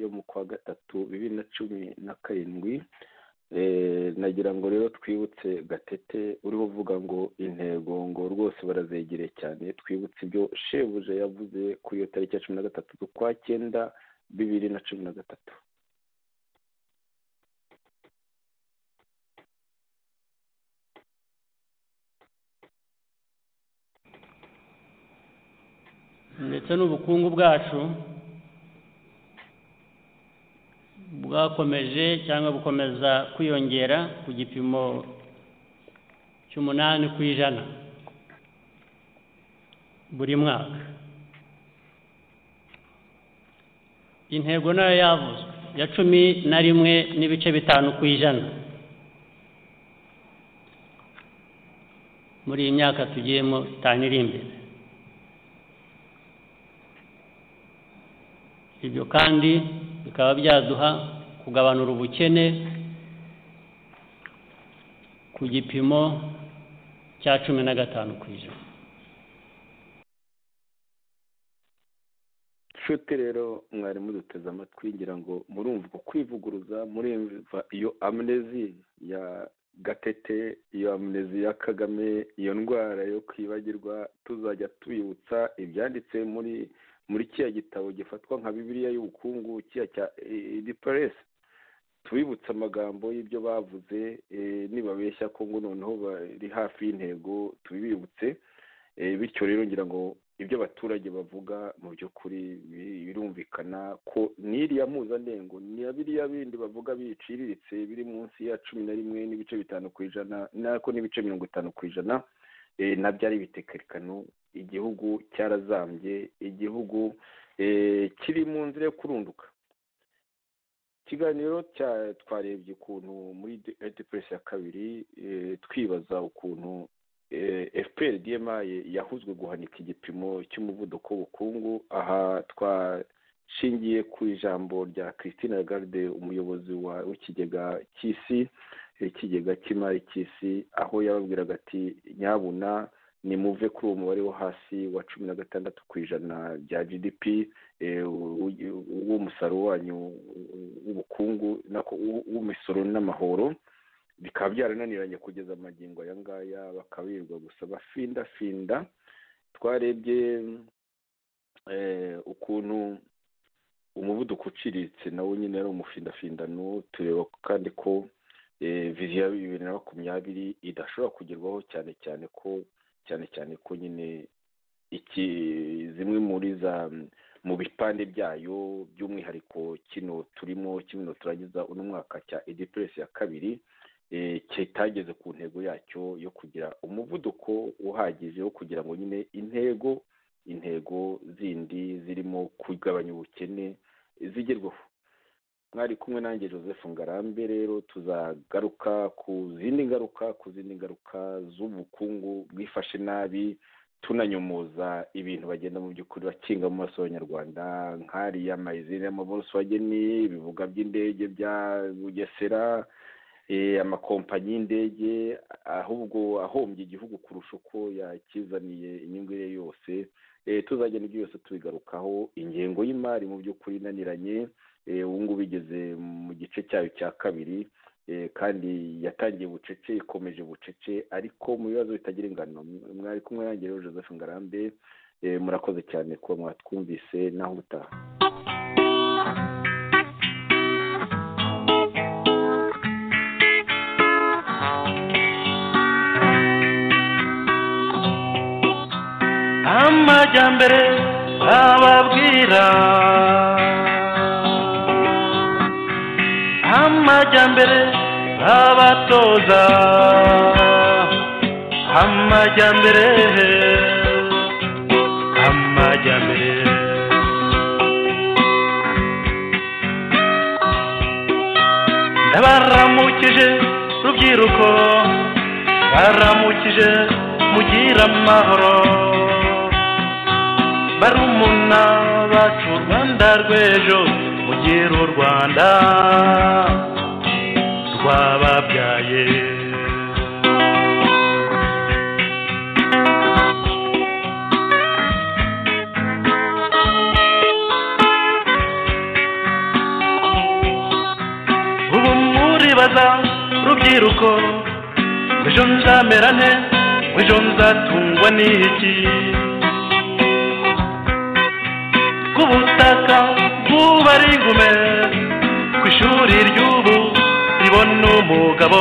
Speaker 14: yo mu kwa gatatu bibiri na cumi na karindwi Eh, nagira ngo rero twibutse gatete uriho uvuga ngo intego ngo rwose barazegereye cyane twibutse ibyo shebuja yavuze kuri iyo tariki ya cumi na gatatu z'ukwa cyenda bibiri na cumi na gatatu
Speaker 4: ndetse n'ubukungu bwacu
Speaker 15: bwakomeje cyangwa bukomeza kwiyongera ku gipimo cy'umunani ku ijana buri mwaka intego nayo yavuzwe ya cumi na rimwe n'ibice bitanu ku ijana muri iyi myaka tugiyemo itanu iri imbere ibyo kandi bikaba byaduha kugabanura ubukene ku gipimo cya cumi na gatanu ku ijana
Speaker 3: nshuti rero mwarimu duteze amatwi ngira ngo murumva uko kwivuguruza murumva iyo amunezi ya gatete iyo amunezi ya kagame iyo ndwara yo kwibagirwa tuzajya tubibutsa ibyanditse muri muri kiriya gitabo gifatwa nka bibiliya y'ubukungu kiriya cya ediporesi tubibutse amagambo y'ibyo bavuze nibabeshya ko ngo noneho bari hafi y'intego tubibutse bityo rero ngira ngo ibyo abaturage bavuga mu by'ukuri birumvikana ko n'iriya mpuzandengo ni biriya bindi bavuga biciriritse biri munsi ya cumi na rimwe n'ibice bitanu ku ijana nako n'ibice mirongo itanu ku ijana nabyo ari ibitekerekano igihugu cyarazambye igihugu kiri mu nzira yo kurunduka ikiganiro twarebye ukuntu muri edipuresi ya kabiri twibaza ukuntu fpr dma yahuzwe guhanika igipimo cy'umuvuduko w'ubukungu aha twashingiye ku ijambo rya christine lagarde umuyobozi w'ikigega cy'isi ikigega cy'imari cy'isi aho yababwiraga ati nyabuna nimuve kuri uwo mubare wo hasi wa cumi na gatandatu ku ijana bya gdp w'umusaruro wanyu w'ubukungu w'imisoro n'amahoro bikaba byarananiranye kugeza amagingo aya ngaya bakabirirwa gusa bafindafinda twarebye ukuntu umuvuduko uciriritse nawo nyine ari umufindafindano tureba kandi ko viziyo ya bibiri na makumyabiri idashobora kugerwaho cyane cyane ko cyane cyane ko nyine iki zimwe muri za mu bipande byayo by'umwihariko kino turimo kino turangiza uno mwaka cya edipuresi ya kabiri kitageze ku ntego yacyo yo kugira umuvuduko uhagije wo kugira ngo nyine intego intego zindi zirimo kugabanya ubukene zigerwaho mwari kumwe nanjye joseph ngarambe rero tuzagaruka ku zindi ngaruka ku zindi ngaruka z'ubukungu bwifashe nabi tunanyomoza ibintu bagenda mu by'ukuri bakinga mu maso y'abanyarwanda nk'ariya mayizine y'amaboroswageni ibibuga by'indege bya bugesera amakompanyi y'indege ahubwo ahombye igihugu kurusha uko yakizaniye inyungu ye yose tuzagenda ibyo byose tubigarukaho ingengo y'imari mu by'ukuri inaniranye ubu ngubu igeze mu gice cyayo cya kabiri kandi yatangiye bucece ikomeje bucece ariko mu bibazo bitagira ingano mwari kumwe nange rero joseph ngarambe murakoze cyane kuba mwatwumvise naho ubutaha
Speaker 13: amajyambere ababwira amajyambere abatoza amajyambere amajyambere ndabaramukije rubyiruko baramukije mugira amahoro barumuna bacu rwanda rw'ejo mugire u rwanda rwababyaye ubu muribaza rubyiruko ejo nzamera nte ejo nzatungwa n'iki ubutaka bwuba ari ingume ku ishuri ry'ubu ribona umugabo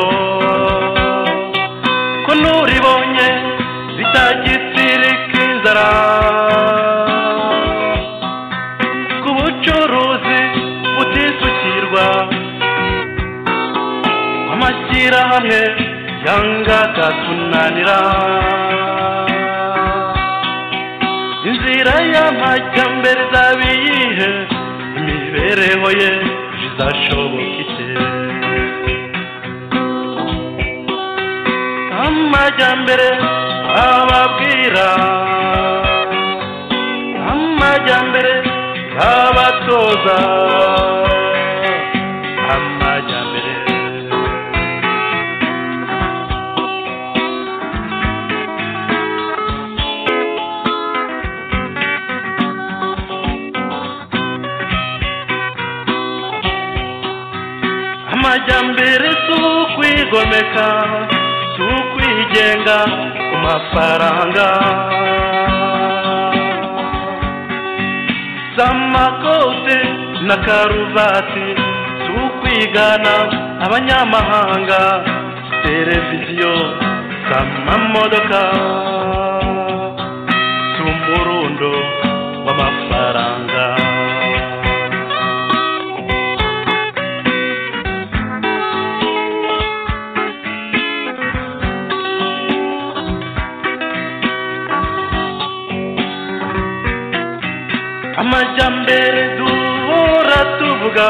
Speaker 13: ko n'uribonye zitagitirika inzara ku bucuruzi butisukirwa gushyira hamwe byangaga kunanira inzira y'amajyambere izaba iyihe imibereho ye izashoboka ite amajyambere ababwira amajyambere abatoza amajyambere amajyambere si ukwigomeka si ukwigenga ku mafaranga z'amakote na karuvati si ukwigana abanyamahanga televiziyo z'amamodoka si umurundo w'amafaranga amajyambere duhora tuvuga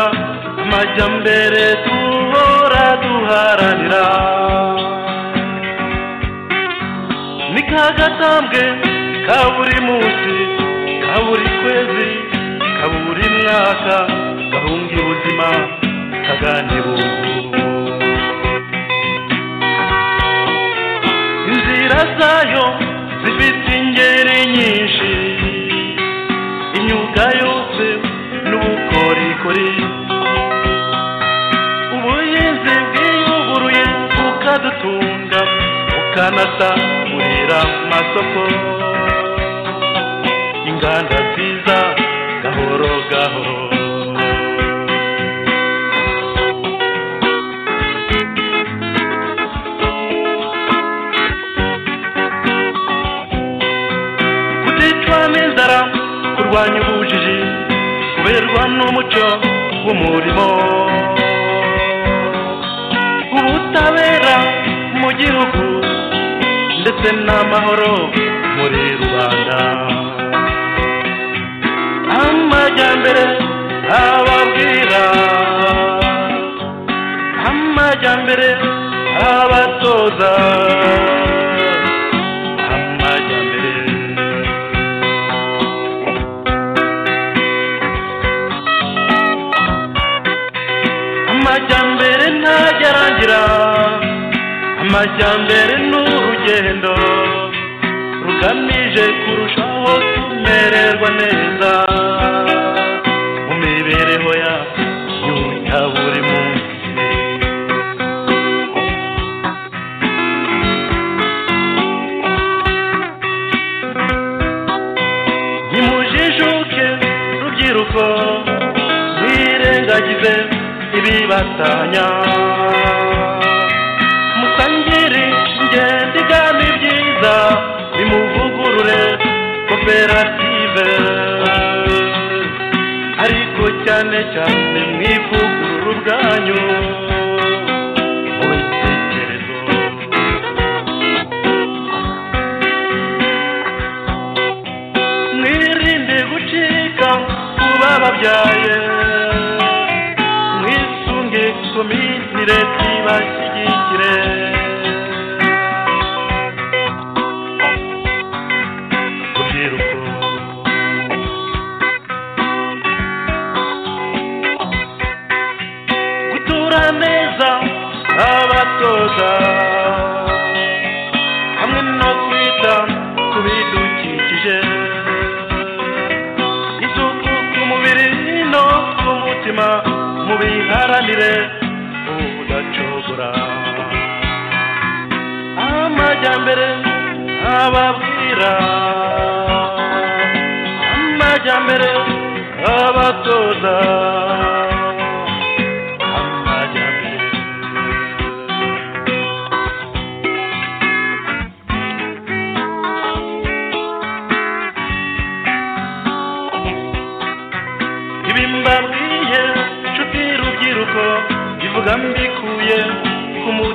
Speaker 13: amajyambere duhora duharanira ni ka gatambwe ka buri munsi ka buri kwezi ka buri mwaka gahunga ubuzima kaganibuwe inzira zayo zifite ingeri nyinshi imyuga yose n'ubukorikori ubuhinzi bwiyuguruye bukadutunga bukanasagurira amasoko inganda nziza gahoro gahoro kuticwa n'inzara kurwanya ubujiji kuberwa n'umuco w'umurimo ubutabera mu gihugu ndetse n'amahoro muri rubanda amajyambere ababwira amajyambere abatoza amajyambere amajyambere ntagerangira amajyambere ni urugendo rugamije kurushaho kumererwa neza mu mibereho yacu ya buri munsi nimujijuke rubyiruko mwirengagize ibibatanya musangire ingendo igana ibyiza nimuvugurure koperative ariko cyane cyane mwivugurure ubwanyu mu bitekerezo mwirinde gucika ku bababyaye mwisunge komiti leta ibashyigikire urubyiruko gutura neza abatoza hamwe no kwita ku bidukikije isuku ku mubiri no ku mutima mubiharanire ubudacogora amajyambere ababwira amajyambere abatoza amajyambere ibi mbabwiye nshuti rubyiruko ivuga mbikuye ku mu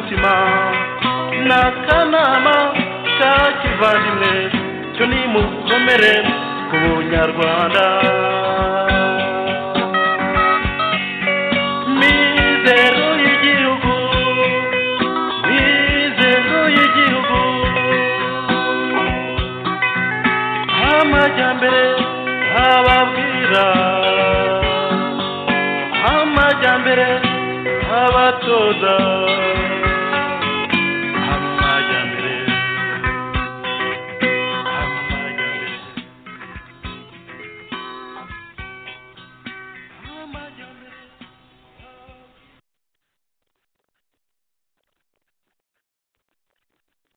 Speaker 13: n'akanama ka kivandimwe cyo nimukomere ku bunyarwanda mizero y'igihugu mizero y'igihugu amajyambere ababwira amajyambere abatoza